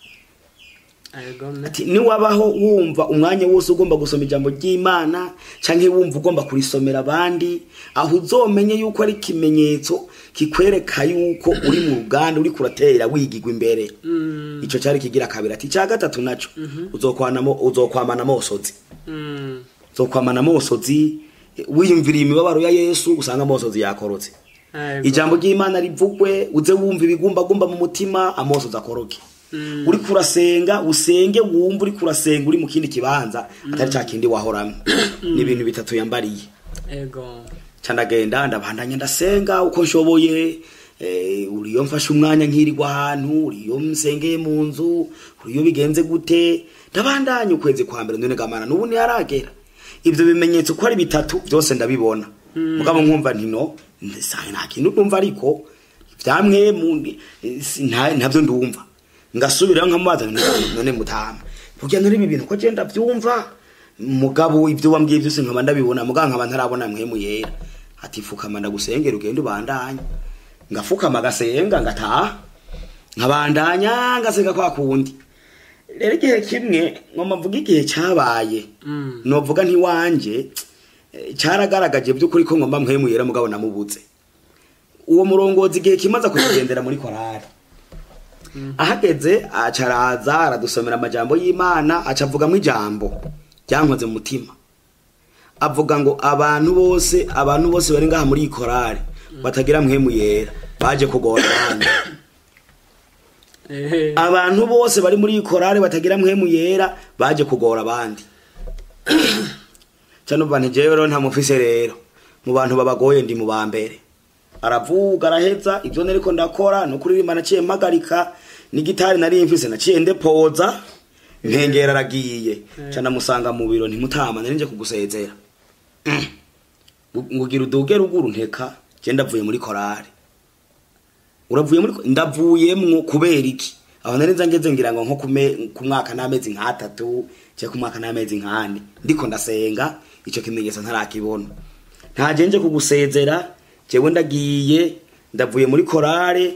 Yego. me. ati niwabaho wumva umwanya wose ugomba gusoma ijambo ry'imana canke wumva ugomba kurisomera abandi aho uzomenye yuko ari ikimenyetso kikwereka yuko uri mu ruganda uri kuratera wigigwa imbere Mm. ico cari kigira kabiri ati ca gatatu naco uzokwanamo uzokwamana amosozi Mm. uzokwamana amosozi eh, wiyumviriye imibabaro ya yesu usanga amosozi yakorotse Yego. ijambo ry'imana rivugwe uze wumva ibigumbagumba mu mutima amosozi akoroke Mm. uri kurasenga usenge wumva uri kurasenga uri mu kindi kibanza atari ca kindi wahoramwo ni ibintu bitatu yambariye Yego. ca ndagenda ndabandanya ndasenga uko nshoboye eh, uriyo mfashe umwanya nkirirwa ahantu uriyo nsengeye mu nzu uriyo bigenze gute ndabandanya ukwezi kwa mbere none gamana n'ubu ntiharagera ivyo bimenyetso ko ari bitatu byose ndabibona mugabo nkumva ntino nta kintu ndumva ariko vyamwe mu eh, si- nta- ntavyo ndumva ngasubirayo nkamubaza nti, none mutama kugira none ibi bintu ko je ndavyumva mugabo ibyo wambwiye byose nkaba ndabibona mugabo nkaba ntarabona mwemu yera ati fukama ndagusengera ugende ubandanye ngafukama gasenga ngataha nkabandanya ngasenga kwa kundi rero igihe kimwe ngoma mvuga igihe cyabaye Mm. novuga ntiwanje eh, cyaragaragaje by'ukuri ko ngomba mwemu yera mugabo namubuze uwo murongozi igihe kimaze kugendera muri korari ahageze acaraza aradusomera amajambo y'imana acavugamo ijambo ryankoze mu mutima avuga ngo abantu bose abantu bose bari ngaha muri iyi korari batagira mwemu yera baje kugora abandi Eh. abantu bose bari muri iyi korari batagira mwemu yera baje kugora abandi cyane ubu ntigewe rero nta mufise rero mu bantu babagoye ndi mu ba mbere aravuga araheza ibyo nariko ndakora no kuririmba naciye mpagarika n'igitari nari mfise naciye ndepoza nkengera aragiye ca ndamusanga mu biro ntimutama nari nje kugusezera ngugira uduge ruguru nteka je ndavuye muri korari uravuye muri ko- ndavuyemwo kubera iki aho nari nza ngeze ngira ngo nko kume- ku mwaka n'amezi nk'atatu cyangwa ku mwaka n'amezi nk'ane ndiko ndasenga ico kimenyetso ntarakibona ntaje nje kugusezera jewe ndagiye ndavuye muri korare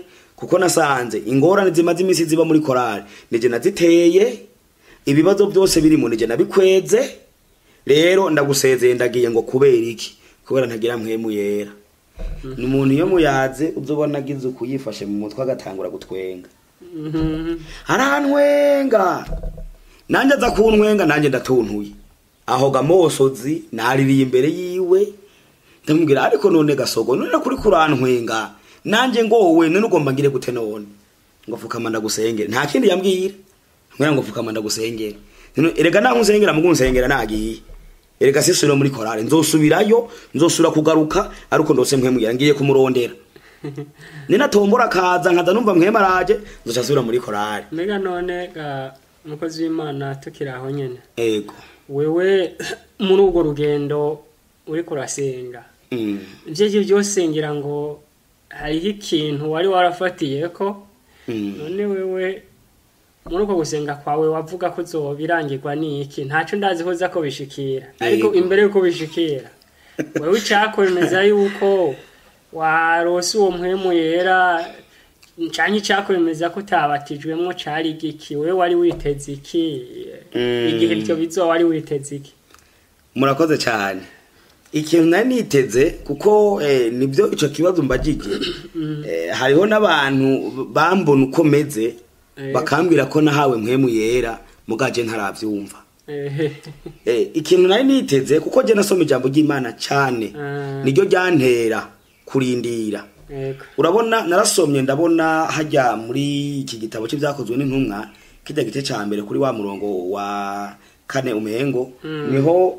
kuko nasanze ingorane zimaze iminsi ziba muri korali nije naziteye ibibazo byose birimo nije nabikweze rero ndagusezeye ndagiye ngo kubera iki kubera ntagira mpwemu yera ni umuntu iyo muyaze uzobona agize uku yifashe mu mutwe agatangura gutwenga Mhm. arantwenga nanjye aza kuntwenga nanjye ndatuntuye aho gamosozi naririye imbere yiwe ndamubwira ariko none gasogo none kuri kurantwenga nanjye ngowe none ugomba ngire gute none ngo fukama ndagusengere nta kindi yambwira mbwira ngo fukama ndagusengere None erega naho unsengera mugu unsengera nagiye erega sisubira muri korale nzosubirayo nzosubira kugaruka ariko ndose mpwemwira ngiye kumurondera ninatombora kaza nkaza numva mpwema araje nzoca nsubira muri korale mbega none ga umukozi w'imana tukiri aho nyene ego wewe muri urwo rugendo uriko urasenga Mm. ivyo byose ngira ngo hariho ikintu wari warafatiyeko Mm. none wewe muri uko gusenga kwawe wavuga ko uzobirangirwa n'iki ntacyo ndazi ko uza ko bishikira ariko Yego. imbere yuko bishikira wewe icakwemeza yuko warose uwo mpwemu yera canke icakwemeza ko utabatijwemwo cari igiki wewe wari witeze iki Mm. igihe ivyo bizoba wari witeze iki murakoze cyane ikintu nari niteze kuko eh, nibyo ico kibazo mbajije eh, hariho n'abantu bambona uko meze Eh. bakambwira ko nahawe mpwemu yera mugaje ntaravyumva Ehe. eh, ikintu nari niteze kuko je nasoma ijambo ry'imana cyane Ah. niryo ryantera kurindira Yego. urabona narasomye ndabona hajya muri iki gitabo cy'ibyakozwe n'intumwa kijya gice cya mbere kuri wa murongo wa kane umengo niho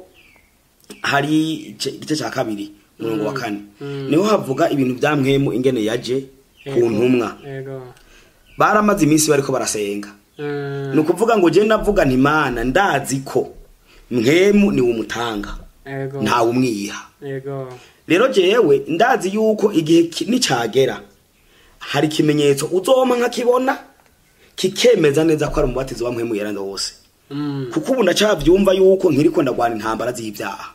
hari igice igice cya kabiri umurongo wa kane niho havuga ibintu bya mwemu ingene yaje ku Yego. ntumwa Yego. baramaze iminsi bariko barasenga Mm. ni ukuvuga ngo je navuga nti mana ndazi ko mwemu niwe umutanga Yego. ntawe umwiha Yego. rero jewe ndazi yuko igihe ki- nicagera hari ikimenyetso uzoma nkakibona kikemeza neza ko ari umubatizo wa mpwemu yera wose Mm. kuko ubu ndacavyumva yuko nkiriko ndagwana intambara z'ivyaha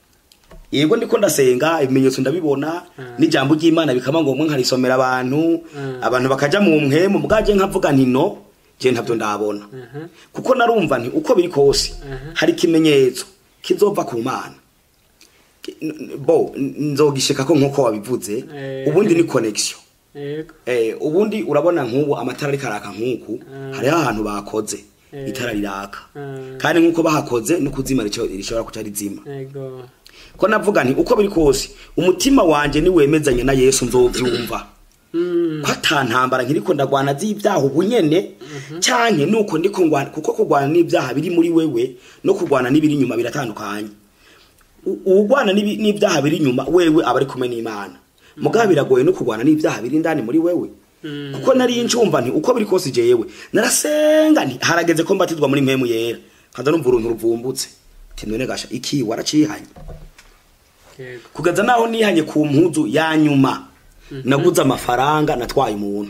yego ndiko ndasenga ibimenyetso ndabibona n'ijambo ry'imana bikaba ngombwa nkarisomera abantu Mm. abantu bakaja mu mpwemu bwaje nkavuga nti no je ntavyo ndabona Mhm. kuko narumva nti uko biri kose Mhm. hari ikimenyetso kizova ku mana Ki- n- n- bo n- nzogishika ko nkuko wabivuze Eh. ubundi ni connection Yego. eh ubundi urabona nk'ubu amatara ariko araka nk'uku Mm. hariho ahantu bakoze Eh. itara riraka Mm. kandi nk'uko bahakoze no kuzima rico- rishobora kuca rizima Yego. ko navuga nti uko biri kose umutima wanje niwemezanye na yesu nzovyumva Mm. ko ata ntambara nkiriko ndagwana z'ibyaha ubu nyene canke nuko ndiko ngwana kuko kurwana n'ibyaha biri muri wewe no kurwana n'ibiri inyuma biratandukanye U- uwugwana n'ibi- n'ibyaha biri inyuma wewe aba ari kumwe n'imana mugabo biragoye no kurwana n'ibyaha biri indani muri wewe Mm. kuko nari ncumva nti uko biri kose jewe narasenga nti harageze ko mbatizwa muri mpemu yera nkaza numva uruntu ruvumbutse nti none gasha iki waracihanye Yego. kugeza naho nihanye ku mpuzu ya nyuma naguze amafaranga natwaye umuntu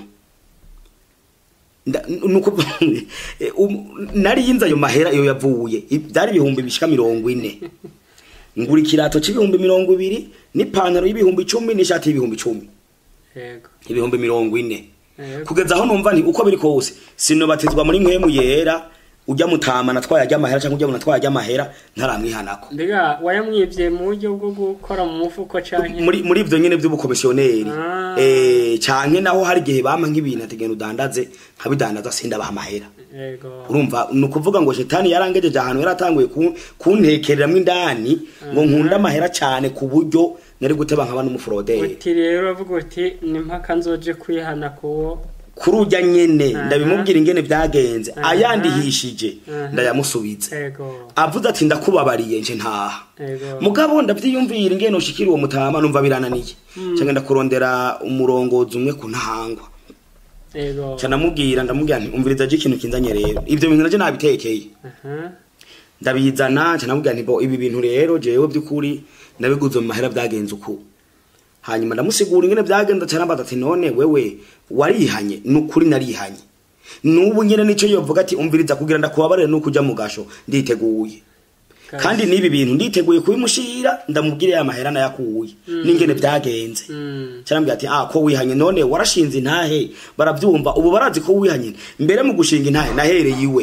Nda- nuko eh, um- nari yinze ayo mahera iyo yavuye I- byari ibihumbi bishika mirongo ine ngura ikirato c'ibihumbi mirongo ibiri n'ipantaro y'ibihumbi icumi n'ishati y'ibihumbi icumi Yego. ibihumbi mirongo ine Yego. kugeza aho numva nti uko biri kose sinobatizwa muri mpemu yera ujya mutama natwaye ajya amahera cyangwa ujya natwaye ajya amahera ntaramwihanako Mbega wayamwivye mu buryo bwo gukora mu mufuko canke muri muri ivyo nyene vy'ubukomisiyoneri Ah. eh canke naho hari igihe bampa nk'ibintu ategena udandaze nkabidandaza sindabaha amahera Yego. urumva ni ukuvuga ngo shetani yarangejeje ahantu yaratanguye ku- kuntekereramwo indani ngo nkunda amahera cane ku buryo nari guteba nkaba n'umuforoderi Uti rero avuga uti ni mpaka nzoje kwihana kuwo kuri urya nyene Aha. ndabimubwira ingene vyagenze Aha. ayandihishije Aha. ndayamusubiza Yego. avuze ati ndakubabariye nje ntaha Yego. mugabo ndavyiyumvira ingene ushikira uwo mutama numva birananiye canke ndakurondera umurongozi umwe ku ntahangwa Yego. ca ndamubwira ndamubwira nti umviriza je ikintu kinzanye rero ivyo bintu naje nabitekeye Aha. ndabizana ca ndamubwira nti bo ibi bintu rero jewe by'ukuri nabiguze mu mahera byagenze uku hanyuma ndamusigura ingene byagenze ca nambaza ati none wewe warihanye nukuri narihanye nubu nyene nico yovuga ati umviriza kugira ndakubabarire nuko uja mu gasho nditeguye Kabisa. kandi n'ibi bintu nditeguye kubimushira ndamubwire ya mahera nayakuye n'ingene byagenze Mm. cyarambwira ati ah ko wihanye none warashinze intahe barabyumva ubu barazi ko wihanye mbere mu gushinga intahe nahereye iwe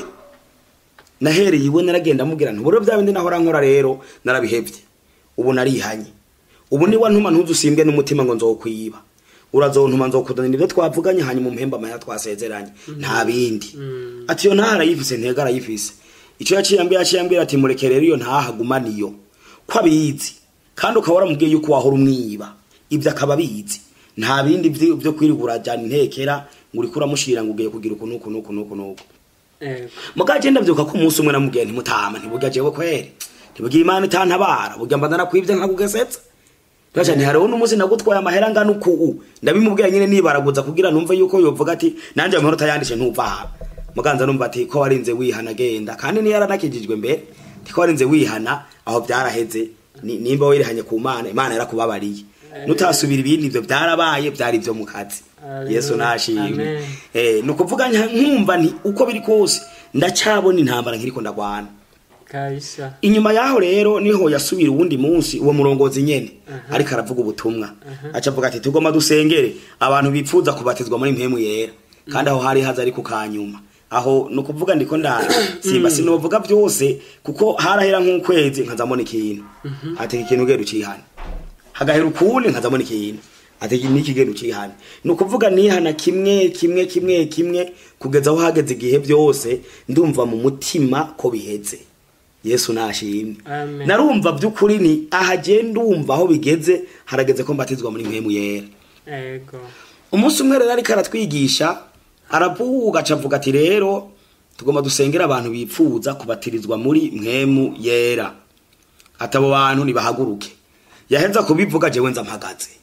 nahereye iwe naragenda mubwira nti buro bya bindi nahora nkora rero narabihevye ubu narihanye ubu niwa ntuma ntuzusimbwe n'umutima ngo nzokwiba urazontuma nzokuzanira ibyo twavuganye hanyuma umuhemba amahera twasezeranye nta bindi ati iyo ntaha arayifise ntega arayifise icyo yaciye ambwira yaciye ambwira ati mureke rero iyo ntaha agumane iyo ko abizi kandi ukaba waramubwiye yuko wahora umwiba ibyo akaba abizi nta bindi vyo vyo kwirirwa urajyana intekera ngo uriko uramushira ngo ugiye kugira uku nuku nuku nuku nuku Ego. mugaje ndavyuka ko umunsi umwe namubwiye ntimutama ntiburya jewe kweri ntiburya imana itantabara burya mba narakwivye nkakugesetsa Raja ni hariho n'umunsi nagutwaye amahera ngana uku ndabimubwira nyine nibaraguza kugira numve yuko yovuga ati nanje amahoro utayandishe ntuva aha muganza numva ati ko warinze wihana genda kandi niyo yaranakijijwe mbere ti ko warinze wihana aho byaraheze ni- nimba wirihanye ku mana imana yarakubabariye nutasubira ibindi ivyo byarabaye byari ivyo mu kazi Hallelujah. yesu nashimwe Amen. eh nukuvuga nka- nkumva nti uko biri kose ndacyabona intambara nkiriko ndagwana Kabisa. inyuma yaho rero niho yasubira uwundi munsi uwo murongozi nyene ariko aravuga ubutumwa aca avuga ati tugoma dusengere abantu bipfuza kubatizwa muri mpemu yera kandi aho hari haza ariko kanyuma aho ni ukuvuga ndiko ndara simba sinovuga byose kuko harahera nk'ukwezi nkazamona ikintu ati iki kintu ugenda ucihana hagahera ukundi nkazamona ikintu ati iki niki genda ucihana ni ukuvuga nihana kimwe kimwe kimwe kimwe kugeza aho hageze igihe byose ndumva mu mutima ko biheze yesu nashimwe Amen. narumva by'ukuri ni ahagenda umva aho bigeze harageze ko mbatizwa muri mpemu yera Ego. umunsi umwe rero ariko aratwigisha aravuga acavuga ati rero tugomba dusengera abantu bipfuza kubatirizwa muri mpemu yera ati abo bantu nibahaguruke yaheza kubivuga jewe nza mpagaze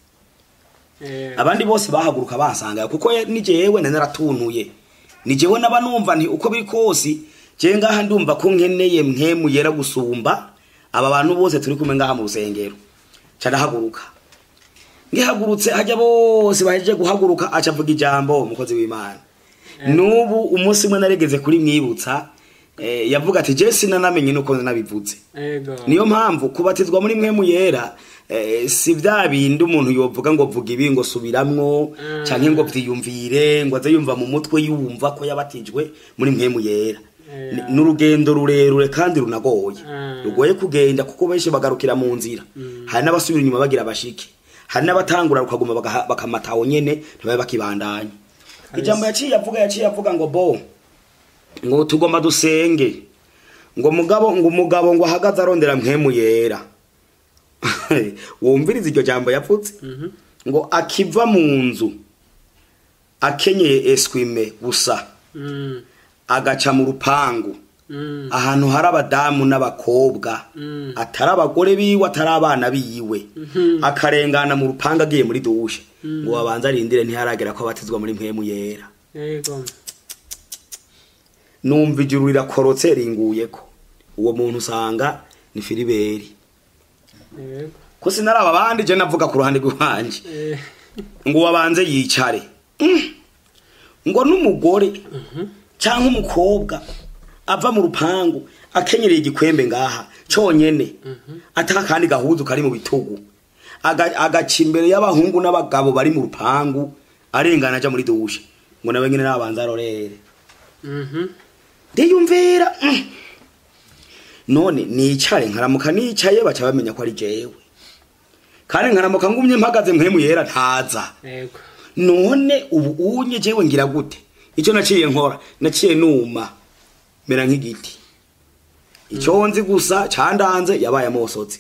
Eh, abandi bose bahaguruka bansanga kuko ye- ni jewe nari naratunuye ni jewe naba numva nti uko biri kose je ngaha ndumva ko nkeneye mpemu yera gusumba aba bantu bose turi kumwe ngaha mu rusengero carahaguruka ngihagurutse hajya bose bahejeje guhaguruka aca avuga ijambo umukozi w'imana n'ubu umunsi umwe naregeze kuri mwibutsa eh, yavuga ati je sinanamenye nuko nabivuze Ego. niyo mpamvu kubatizwa muri mwemu yera eh, si bya bindi umuntu yovuga ngo vuga ibi ngo subiramwo Mm. canke ngo vyiyumvire ngo aze yumva mu mutwe yumva ko yabatijwe muri mwemu yera Yeah. Ni- n'urugendo rurerure kandi runagoye Mm. rugoye kugenda kuko benshi bagarukira mu nzira hari n'abasubira inyuma bagira bashike hari n'abatangura bakaguma bagaha- bakamataho nyene ntibabe bakibandanya ijambo yaciye avuga yaciye avuga ngo bo ngo tugomba dusenge ngo mugabo ngo umugabo ngo ahagaze arondera mpemu yera wumviriza iryo jambo yapfutse ngo akiva mu nzu akenyeye eswime gusa Mm. agaca mu rupangu Mm. ahantu hari abadamu n'abakobwa Mm. atari abagore biwe atari abana biwe akarengana mu rupangu agiye muri dushe ngo babanze arindire ntiharagera ko abatizwa muri mpemu yera Ego. numva ijuru rirakorotse ringuyeko uwo muntu usanga ni filiberi Ego. ko sinaraba abandi je navuga ku ruhande rw'iwanje Eh, ngo wabanze yicare Mm. ngo n'umugore cyangwa umukobwa ava mu rupangu akenyereye igikwembe ngaha cyonyene ataka kandi gahuzu kari mu bitugu Aga- agaca imbere y'abahungu n'abagabo bari mu rupangu arengana aja muri dushe ngo nawe nyine nabanza arorere mhm. ndiyumvira mm. none nicare nkaramuka nicaye baca bamenya ko ari jewe kandi nkaramuka ngumye mpagaze mpemu yera ntaza Ego. none ubu unye jewe ngira gute icyo naciye nkora naciye numa mera nk'igiti icyo nzi gusa candanze yabaye amosozi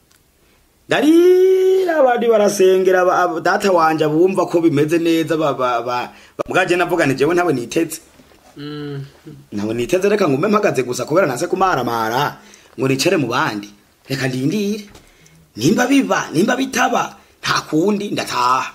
darira abandi barasengera aba- aba- data wanje bumva ko bimeze neza ba- ba- ba- ba- bwaje navuga nti jewe ntawe niteze Mm. ntawe niteze reka ngume mpagaze gusa kubera nase kumaramara ngo nicare mu bandi reka ndindire nimba biba nimba bitaba nta kundi ndataha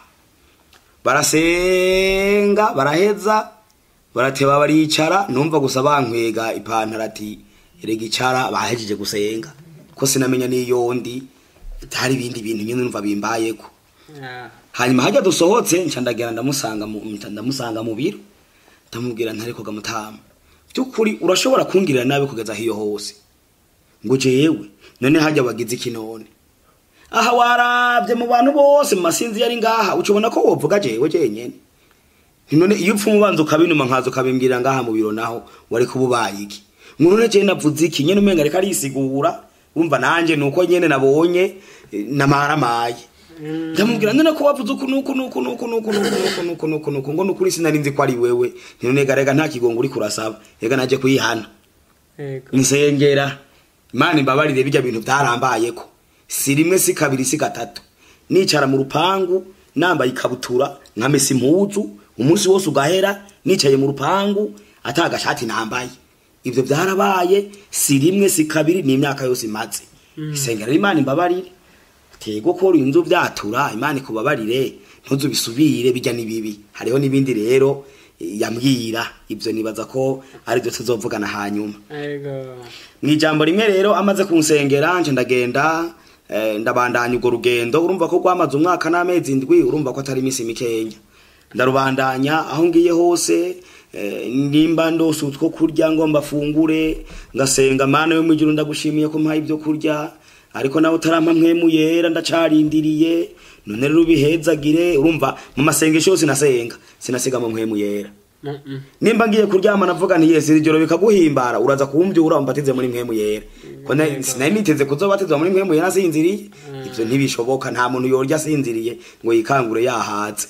barasenga baraheza barateba baricara numva gusa bankwega ipantaro ati erega icara bahejeje gusenga ko sinamenya n'iyo ndi hari ibindi bintu nyine numva bimbayeko Ah. hanyuma hajya dusohotse nca ndagera ndamusanga mu nca ndamusanga mu biro ndamubwira ntari koga mutama by'ukuri urashobora kungirira nabi kugeza hiyo hose ngo jewe none hajya wagize iki none aha waravye mu bantu bose mu masinzi yari ngaha ucubona ko wovuga jewe jenyene none iyo upfa umubanza ukabinuma nkaza ukabimbwira ngaha mu biro naho wari kuba ubaye iki ngo none jewe navuze iki nyene umenga reka arisigura wumva nanje nuko nyene nabonye eh, namaramaye ndamubwira none ko wavuze uku nuku nuku nuku nuku nuku nuku nuku nuku nuku ngo nukuri sinari nzi ko ari wewe none garega nta kigongo uri kurasaba ega naje kuyihana yego nsengera imana imbabarire bijya bintu byarambayeko si rimwe si kabiri si gatatu nicara mu rupangu nambaye ikabutura nkamesa impuzu umunsi wose ugahera nicaye mu rupangu atagashati nambaye ibyo byarabaye si rimwe si kabiri ni imyaka yose imaze isengera imana imbabarire tego ko inzu byatura imana ikubabarire ntuzu bisubire bijya nibibi hariho n'ibindi rero eh, yambwira ibyo nibaza ko ari byo tuzovugana hanyuma yego mu ijambo rimwe rero amaze kunsengera nje ndagenda eh, ndabandanya urwo rugendo urumva ko rwamaze umwaka n'amezi indwi urumva ko atari iminsi mikenya ndarubandanya aho ngiye hose eh, nimba ndose utwo kurya ngo mbafungure ngasenga mana yo mwijuru ndagushimiye ko mpaye ibyo kurya ariko nawe utarampa mpwemu yera ndacarindiriye none rero ubihezagire urumva mu masengesho yose nasenga sinasiga mu mpwemu yera Mm-mm. nimba ngiye kuryama navuga nti yesi ijoro bikaguhimbara uraza kumbyura umbatize muri mpwemu yera ko na- sinari niteze kuzobatizwa muri mpwemu yera asinziriye ivyo ntibishoboka nta muntu yorya asinziriye ngo yikangure yahaze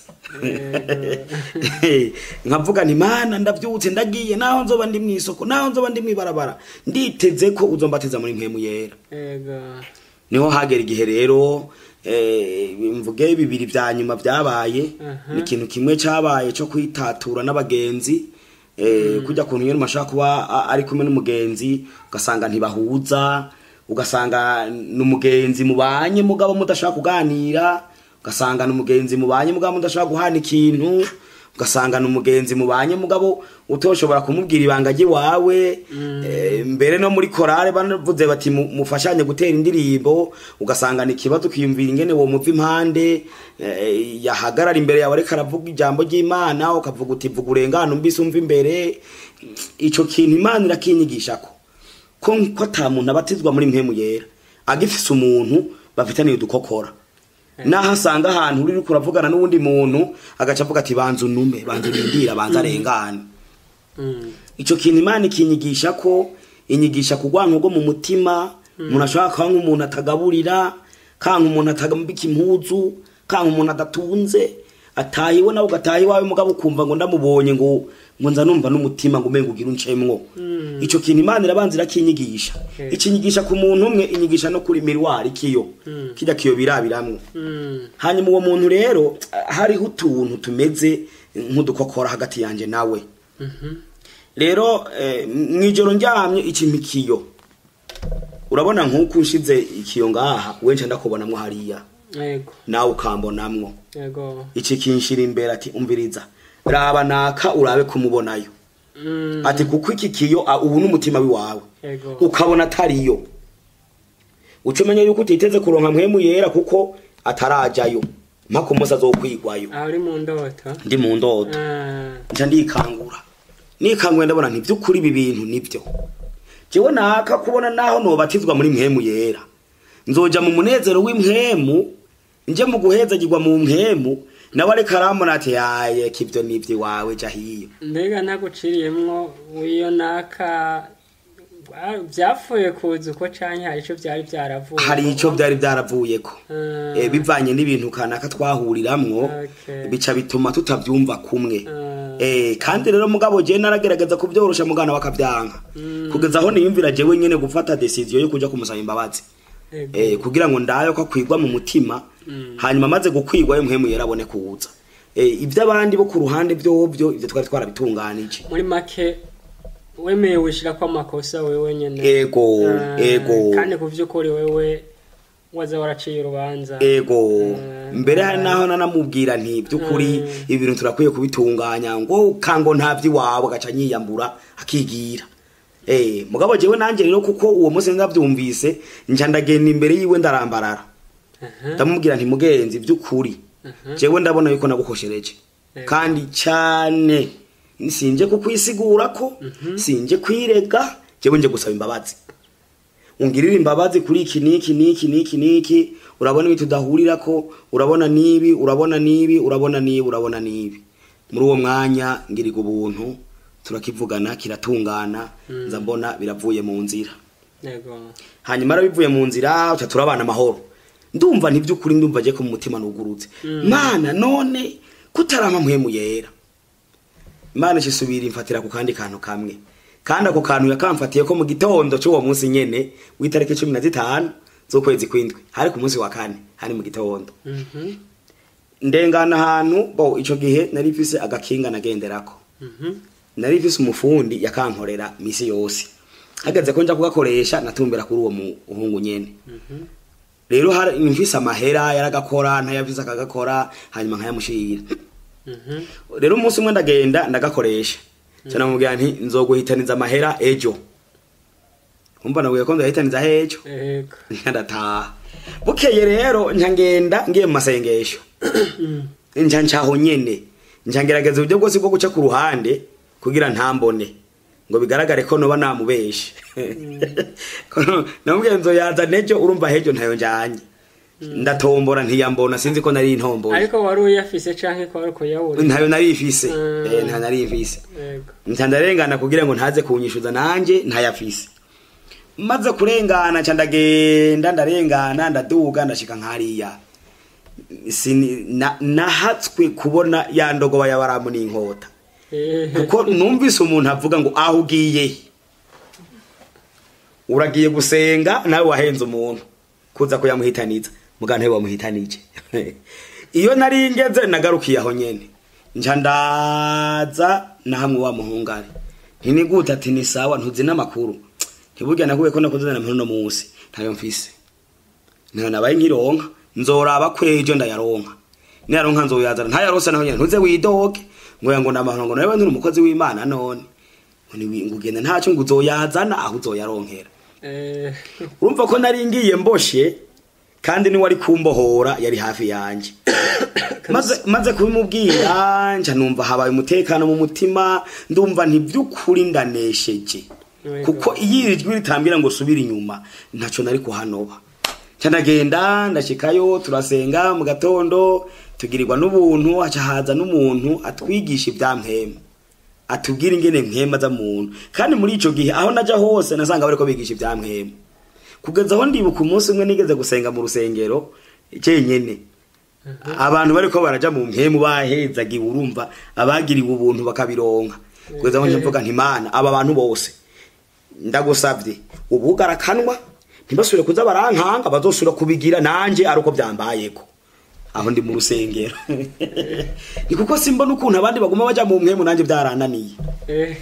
nkavuga nti mana ndavyutse ndagiye naho nzoba ndi mw'isoko naho nzoba ndi mw'ibarabara nditeze ko uzombatiza muri mpwemu yera yego niho hagera igihe rero eh, mvuge bibiri vya nyuma vyabaye Aha. ni ikintu kimwe cabaye co kwitatura n'abagenzi eh, kujya kuntu nyene mashaka kuba a- ari kumwe n'umugenzi ugasanga ntibahuza ugasanga n'umugenzi mubanye mugabo mudashaka kuganira ugasanga n'umugenzi mubanye mugabo mudashaka guhana ikintu ugasanga n'umugenzi mubanye mugabo utoshobora kumubwira ibanga ry'iwawe eh, mbere no muri korale banavuze bati mu- mufashanye gutera indirimbo ugasanga ni ikibazo ukiyumvira ingene wo muva impande eh, yahagarara imbere yawe ariko aravuga ijambo ry'imana ukavuga uti vuga urengane umbise umva imbere ico kintu imana irakinyigishako ko ko ata muntu abatizwa muri mpemu yera agifise umuntu bafitaniye udukokora naho asanga ahantu uri uriko uravugana n'uwundi muntu agaca avuga ati banza unume banza urindira banza arengane Mm. ico kintu imana ikinyigisha ko inyigisha kugwanka rwo mu mutima umuntu ashobora kuba nk'umuntu atagaburira kanka umuntu atagambika impuzu kanka umuntu adatunze atahiwe nawe ugataha iwawe mugabo ukumva ngo ndamubonye ngo ngo nza numva n'umutima ngo umenga ugira uncemwo ico kintu imana irabanza irakinyigisha Okay. ikinyigisha ku muntu umwe inyigisha no kuri mirwari kiyo kirya kiyo birabiramwo Mm. hanyuma uwo muntu rero hariho utuntu tumeze nk'udukokora hagati yanje nawe rero eh, mwijoro ndyamye ikintu ikiyo urabona nk'uko unshize ikiyo ngaha wenje ndakubonamwo hariya yego nawe ukambonamwo yego iki kinshira imbere ati umviriza raba naka urabe kumubonayo Mm. ati kuko iki kiyo ah, ubu n'umutima wiwawe yego ukabona atariyo uca umenya yuko utiteze kuronka mpwemu yera kuko atarajayo mpaka umunsi azokwigwayo aho uri mu ndoto ndi mu ndoto Ah. nca ndikangura nikanguye ndabona nti by'ukuri ibi bintu nibyo jewe naka kubona naho nobatizwa muri mpwemu yera nzoja mu munezero w'impwemu nje mu guhezagirwa mu mpwemu nawe ariko arambona ati yaye kivyo nivyo iwawe ja hiyo mbega ntaguciriyemwo w'iyo naka ah, byapfuye kuza uko canke hari ico vyari vyaravuye hari ico byari byaravuyeko Ah. eh, bivanye n'ibintu kanaka twahuriramwo Okay. bica bituma tutavyumva kumwe Ah. eh, kandi rero mugabo je naragerageza kubyorosha mugana bakavyanka kugeza aho niyumvira jewe nyene gufata decision yo kuja kumusaba imbabazi Yego. eh, kugira ngo ndayo ko akwigwa mu mutima hanyuma amaze gukwigwa yo mpwemu yerabone kuza eh, ivy'abandi bo ku ruhande vyovyo ivyo twari twarabitunganije muri make wemeye wishirako amakosa wewe nyene ego Ah, ego kandi ku vy'ukuri wewe waza waraciye urubanza ego Mm. mbere hari naho nanamubwira nti by'ukuri ibi bintu turakwiye kubitunganya ngo kango nta by'iwabo agaca nyiyambura akigira eh mugabo jewe nanje rero kuko uwo munsi ndavyumvise nca ndagenda imbere yiwe ndarambarara Aha. ndamubwira nti mugenzi by'ukuri jewe ndabona yuko nagukoshereje Yego. kandi cyane sinje kukwisigura ko sinje kwirega jewe nje gusaba imbabazi ungirira imbabazi kuri iki niki niki niki niki urabona ibi tudahurirako urabona nibi urabona nibi urabona nibi urabona nibi muri uwo mwanya ngiriga ubuntu turakivugana kiratungana nza mbona biravuye mu nzira yego hanyuma arabivuye mu nzira uca turabana amahoro ndumva ntiby'ukuri ndumva agiye ko mu mutima nugurutse mana none kutarama mpwemu yera imana isubira imfatira ku kandi kantu kamwe kandi ako kantu yakamfatiye ko mu gitondo cy'uwo munsi nyene w'itariki cumi na zitanu z'ukwezi kw'indwi hari ku munsi wa kane hari mu gitondo Mhm. ndengana ahantu bo ico gihe nari mfise agakinga nagenderako Mhm. nari mfise umufundi yakankorera misi yose hageze ko nja kugakoresha natumbera kuri uwo muhungu nyene rero hari mfise amahera yaragakora ntayafise akagakora hanyuma nkayamushira Mhm. rero umunsi umwe ndagenda ndagakoresha ca namubwira nti nzoguhitaniza amahera ejo umva nabwiye ko nzohitaniza ejo yego ndataha bukeye rero nca ngenda ngiye mu masengesho nca ncaho nyene nca ngerageza uburyo bwose bwo guca ku ruhande kugira ntambone ngo bigaragare ko noba namubeshe namubwiye nzoyaza nejo urumva hejo ntayo njanye ndatombora ntiyambona sinzi ko nari intomboye ariko wari uyafise canke ko wari kuyabura ntayo nari ifise Mm. Eh, ntayo nari ifise yego nca ndarengana kugira ngo ntaze kunyishuza nanje ntayafise maze kurengana nca ndagenda ndarengana ndaduga ndashika nkariya Sini- na- nahatswe kubona ya ndogoba ya baramu n'inkota Eh, kuko numvise umuntu avuga ngo aho ugiye uragiye gusenga nawe wahenze umuntu kuza kuyamuhitaniza muganga ntiwe wamuhitanije iyo nari ngeze nagarukiye aho nyene nca ndaza na hamwe wa muhungari ntiniguta ati ni sawa ntuzi n'amakuru ntiburya nakuye ko nakuzana mpano no munsi ntayo mfise ntayo nabaye nkironka nzoraba kwejo ndayaronka niyaronka nzoyazana ntayarose naho nyene ntuze widoge ngo yango namahoro ngo nawe nturi umukozi w'Imana none ngo ni ngugenda ntaco ngo uzoyazana aho uzoyaronkera eh, urumva ko nari ngiye mboshe kandi ni wari kumbohora yari hafi yanje maze maze kubimubwira nca numva habaye umutekano mu mutima ndumva ntibyukuri ndanesheje Yego. kuko iyo iri jwi ritambira ngo subira inyuma ntaco nari kuhanoba nca ndagenda ndashikayo turasenga mu gatondo tugirirwa n'ubuntu haca haza n'umuntu atwigisha ibya mpema atubwira ingene mpema za muntu kandi muri ico gihe aho naja hose nasanga bariko bigisha ibya mpema kugeza aho ndibuka umunsi umwe nigeze gusenga mu rusengero cenyene abantu bariko baraja mu mpemu bahezagiwe urumva abagiriwe ubuntu bakabironka kugeza aho nje mvuga nti mana aba bantu bose ndagusavye ubugara akanwa ntibasubire kuza barankanga bazosubira kubigira nanje ari uko byambayeko aho ndi mu rusengero ni kuko simbona ukuntu abandi baguma baja mu mpemu nanje byarananiye eh,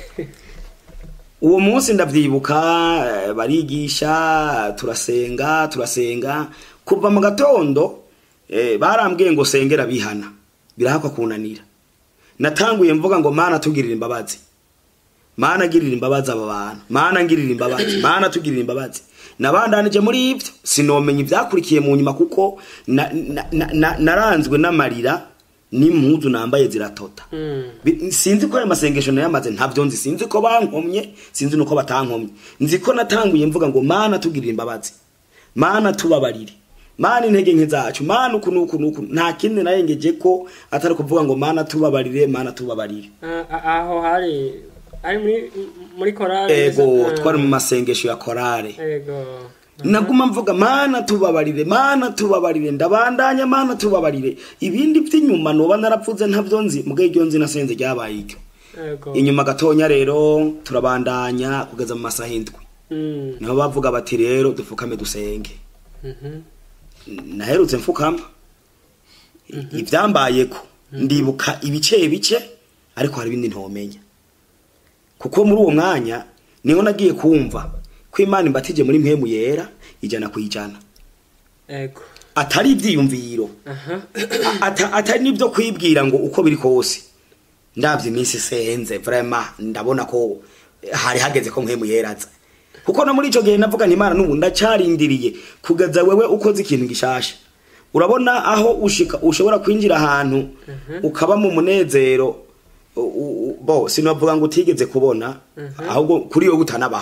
uwo munsi ndavyibuka eh, barigisha turasenga turasenga kuva mu gatondo eh, barambwiye ngo sengera bihana birahakwa kunanira natanguye mvuga ngo mana tugirira imbabazi mana girira imbabazi aba bantu mana ngirira imbabazi mana tugirira imbabazi nabandanije muri ivyo sinomenya ivyakurikiye mu nyuma kuko na- na- na- na- naranzwe n'amarira n'impuzu nambaye ziratota mm, Bi- sinzi ko ayo masengesho nayamaze ntabyo nzi sinzi ko bankomye sinzi nuko batankomye nzi ko natanguye mvuga ngo mana tugirira imbabazi mana tubabarire mana intege nke zacu mana uku nuku nuku nta kindi nayengeje ko atari kuvuga ngo mana tubabarire mana tubabarire ah, ah, aho hari ari muri muri korali ego Ah, twari mu masengesho ya korale ego naguma mvuga mana tubabarire mana tubabarire ndabandanya mana tubabarire ibindi by'inyuma noba narapfuze ntabyo nzi mubwo iryo nzi nasenze ryabaye iryo ego inyuma gatonya rero turabandanya kugeza mu masaha indwi mm, niho bavuga bati rero dupfukame dusenge mhm, naherutse mfukama ibyambayeko ndibuka ibice bice ariko hari ibindi ntomenya kuko muri uwo mwanya niho nagiye kumva ko imana imbatije muri mpemu yera ijana ku ijana ego atari ibyiyumviro aha ata, atari nibyo kwibwira ngo uko biri kose ndabye iminsi senze vraiment ndabona ko hari hageze ko mpemu yeraza kuko no muri ico gihe navuga nti imana n'ubu ndacarindiriye kugeza wewe ukoze ikintu gishasha urabona aho ushika ushobora kwinjira ahantu ukaba mu munezero u- u- bo sinavuga ngo utigeze kubona ahubwo kuri wowe utanabaho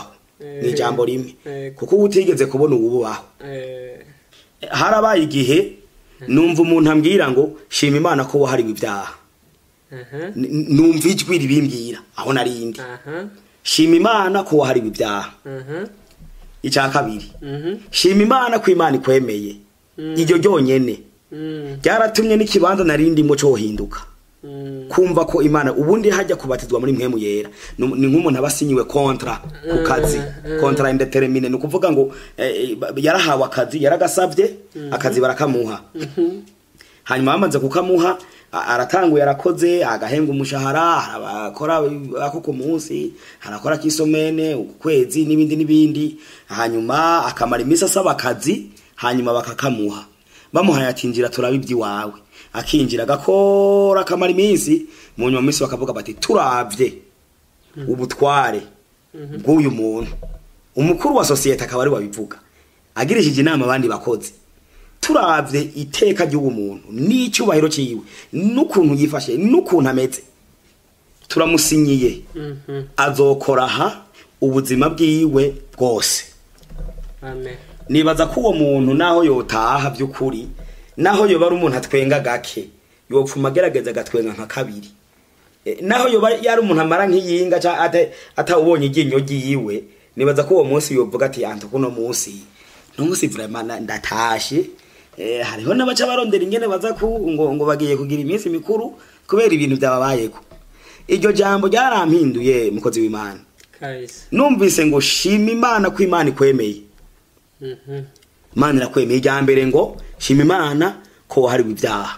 ni ijambo rimwe Eh. kuko uba utigeze kubona uwubaho Eh, harabaye igihe numva umuntu ambwira ngo shima imana ko wahariwe ibyaha aha, N- numva ijwi ribimbwira aho narindi aha, shima imana ko wahariwe ibyaha aha, icya kabiri mhm, shima imana ko imana ikwemeye iryo ryonyene mm, ryaratumye n'ikibanza narindimo cohinduka mm, kumva ko imana ubundi hajya kubatizwa muri mwemu yera ni ni nk'umuntu aba asinyiwe kontra ku kazi kontra indetermine ni ukuvuga ngo eh, ba- yarahawe akazi yaragasabye akazi barakamuha hanyuma bamaze kukamuha a- aratanguye arakoze agahenga umushahara arakora ako ku munsi arakora kisomene ukwezi n'ibindi n'ibindi hanyuma akamara iminsi asaba akazi hanyuma bakakamuha bamuhaye atinjira turaba iby'iwawe akinjira agakora akamara iminsi mu nyuma minsi bakavuga bati turabye ubutware bw'uyu muntu umukuru wa sosiyete akaba ari wabivuga agirishije inama abandi bakozi turabye iteka ry'uwo muntu n'icyubahiro cyiwe n'ukuntu yifashe n'ukuntu ameze turamusinyiye mhm, azokora aha ubuzima bwiwe bwose amen nibaza ko uwo muntu naho yotaha by'ukuri naho yoba ari umuntu atwenga gake yopfuma agerageza agatwenga nka kabiri Eh, naho yoba yari umuntu amara nk'iyinga cyangwa ata- atawubonye iryinyo ryiwe nibaza ko uwo munsi yovuga ati anta kuno munsi no munsi vraiment na- ndatashe eh, hariho n'abaca barondera ingene baza ku ngo, ngo bagiye kugira iminsi mikuru kubera ibintu byababayeko iryo jambo ryarampinduye mukozi w'imana kabisa numvise ngo shima imana ko imana ikwemeye mhm, imana irakwemeye irya mbere ngo shima imana ko wahariwe ibyaha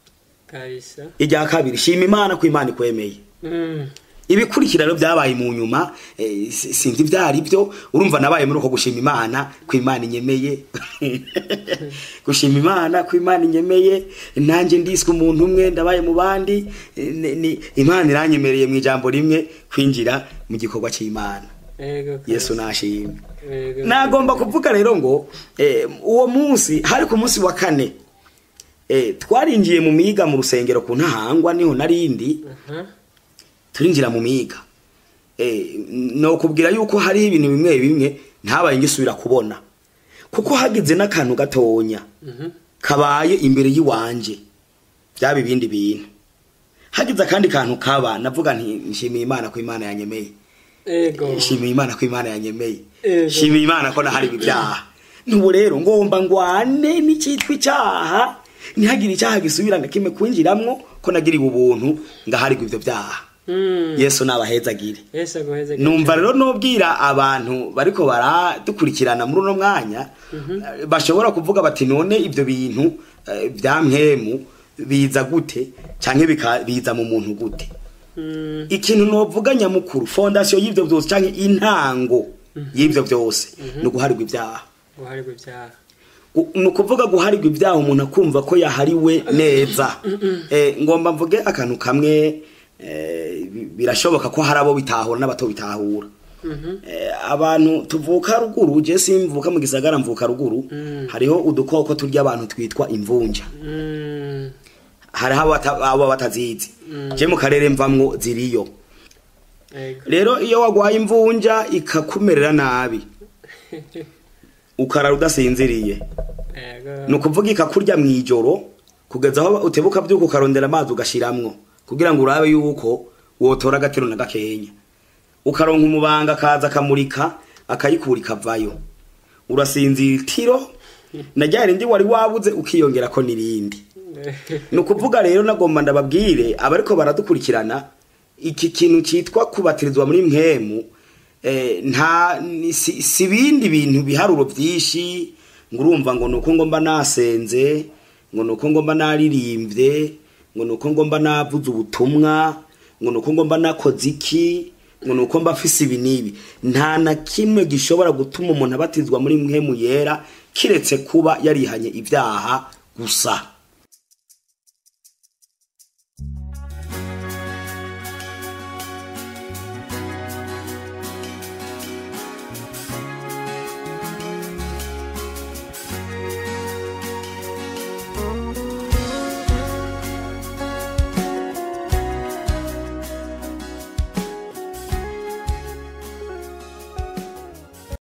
kabisa irya kabiri shima imana ko imana ikwemeye mm, ibikurikira rero byabaye mu nyuma eh, si- sinzi ibyo ari byo urumva nabaye muri uko gushima imana ko imana inyemeye gushima imana ko imana inyemeye nanjye ndiswe umuntu umwe ndabaye mu bandi eh, ni- ni- imana iranyemereye mu ijambo rimwe kwinjira mu gikorwa cy'imana ego yesu nashimye ego nagomba kuvuga rero ngo eh, uwo munsi hari ku munsi wa kane eh, twarinjiye mu miga mu rusengero ku ntahangwa niho narindi aha, turinjira mu miga eh, no kubwira yuko hariho ibintu bimwe bimwe ntabaye ngisubira kubona kuko hagize n'akantu gatonya mhm, kabaye imbere y'iwanje byaba ibindi bintu hagize akandi kantu kaba navuga nti nshimiye imana ko imana yanyemeye ego shimiye imana ko imana yanyemeye Ego. shimiye imana ko nahariwe ibyaha nubu rero ngomba ngwane n'icyitwa icyaha ntihagire icyaha gisubira na kimwe kwinjiramwo ko nagiriwe ubuntu ngaharirwa ibyo byaha Mm, yesu nabahezagire yesu aguheze numva rero nubwira abantu bariko baradukurikirana muri uno mwanya eh, bashobora kuvuga bati none ibyo bintu eh, bya mpemu biza gute canke bika- biza mu muntu gute Mm, ikintu novuga nyamukuru fondasiyo y'ibyo byose canke intango y'ibyo byose ni uguharirwa ibyaha guharirwa ibyaha Gu- ni ukuvuga guharirwa ibyaha umuntu akumva ko yahariwe neza Eh, ngomba mvuge akantu kamwe eh, bi- birashoboka ko hari abo bitahura n'abato bitahura Eh, abantu tuvuka ruguru je simvuka mu gisagara mvuka ruguru hariho udukoko turya abantu twitwa imvunja Mm, hariho abo bata- abo batazizi je mu karere mvamwo ziriyo ego rero iyo wagwaye imvunja ikakumerera nabi ukarara udasinziriye ego ni ukuvuga ikakurya mu ijoro kugeza aho utebuka byuko ukarondera amazi ugashiramwo kugira ngo urabe yuko wotora agakiro na gakenya ukaronka umubanga akaza akamurika akayikura ikavayo urasinzira itiro na rya rindi wari wabuze ukiyongera ko n'irindi ni ukuvuga rero nagomba ndababwire abariko baradukurikirana iki kintu cyitwa kubatirizwa muri mpemu eh, nta ni- si si ibindi bintu biharuro byinshi ngo urumva ngo nuko ngomba nasenze ngo nuko ngomba naririmbye ngo nuko ngomba navuze ubutumwa ngo nuko ngomba nakoze iki ngo nuko mba mfise ibi n'ibi nta na kimwe gishobora gutuma umuntu abatizwa muri mpemu yera kiretse kuba yarihanye ibyaha gusa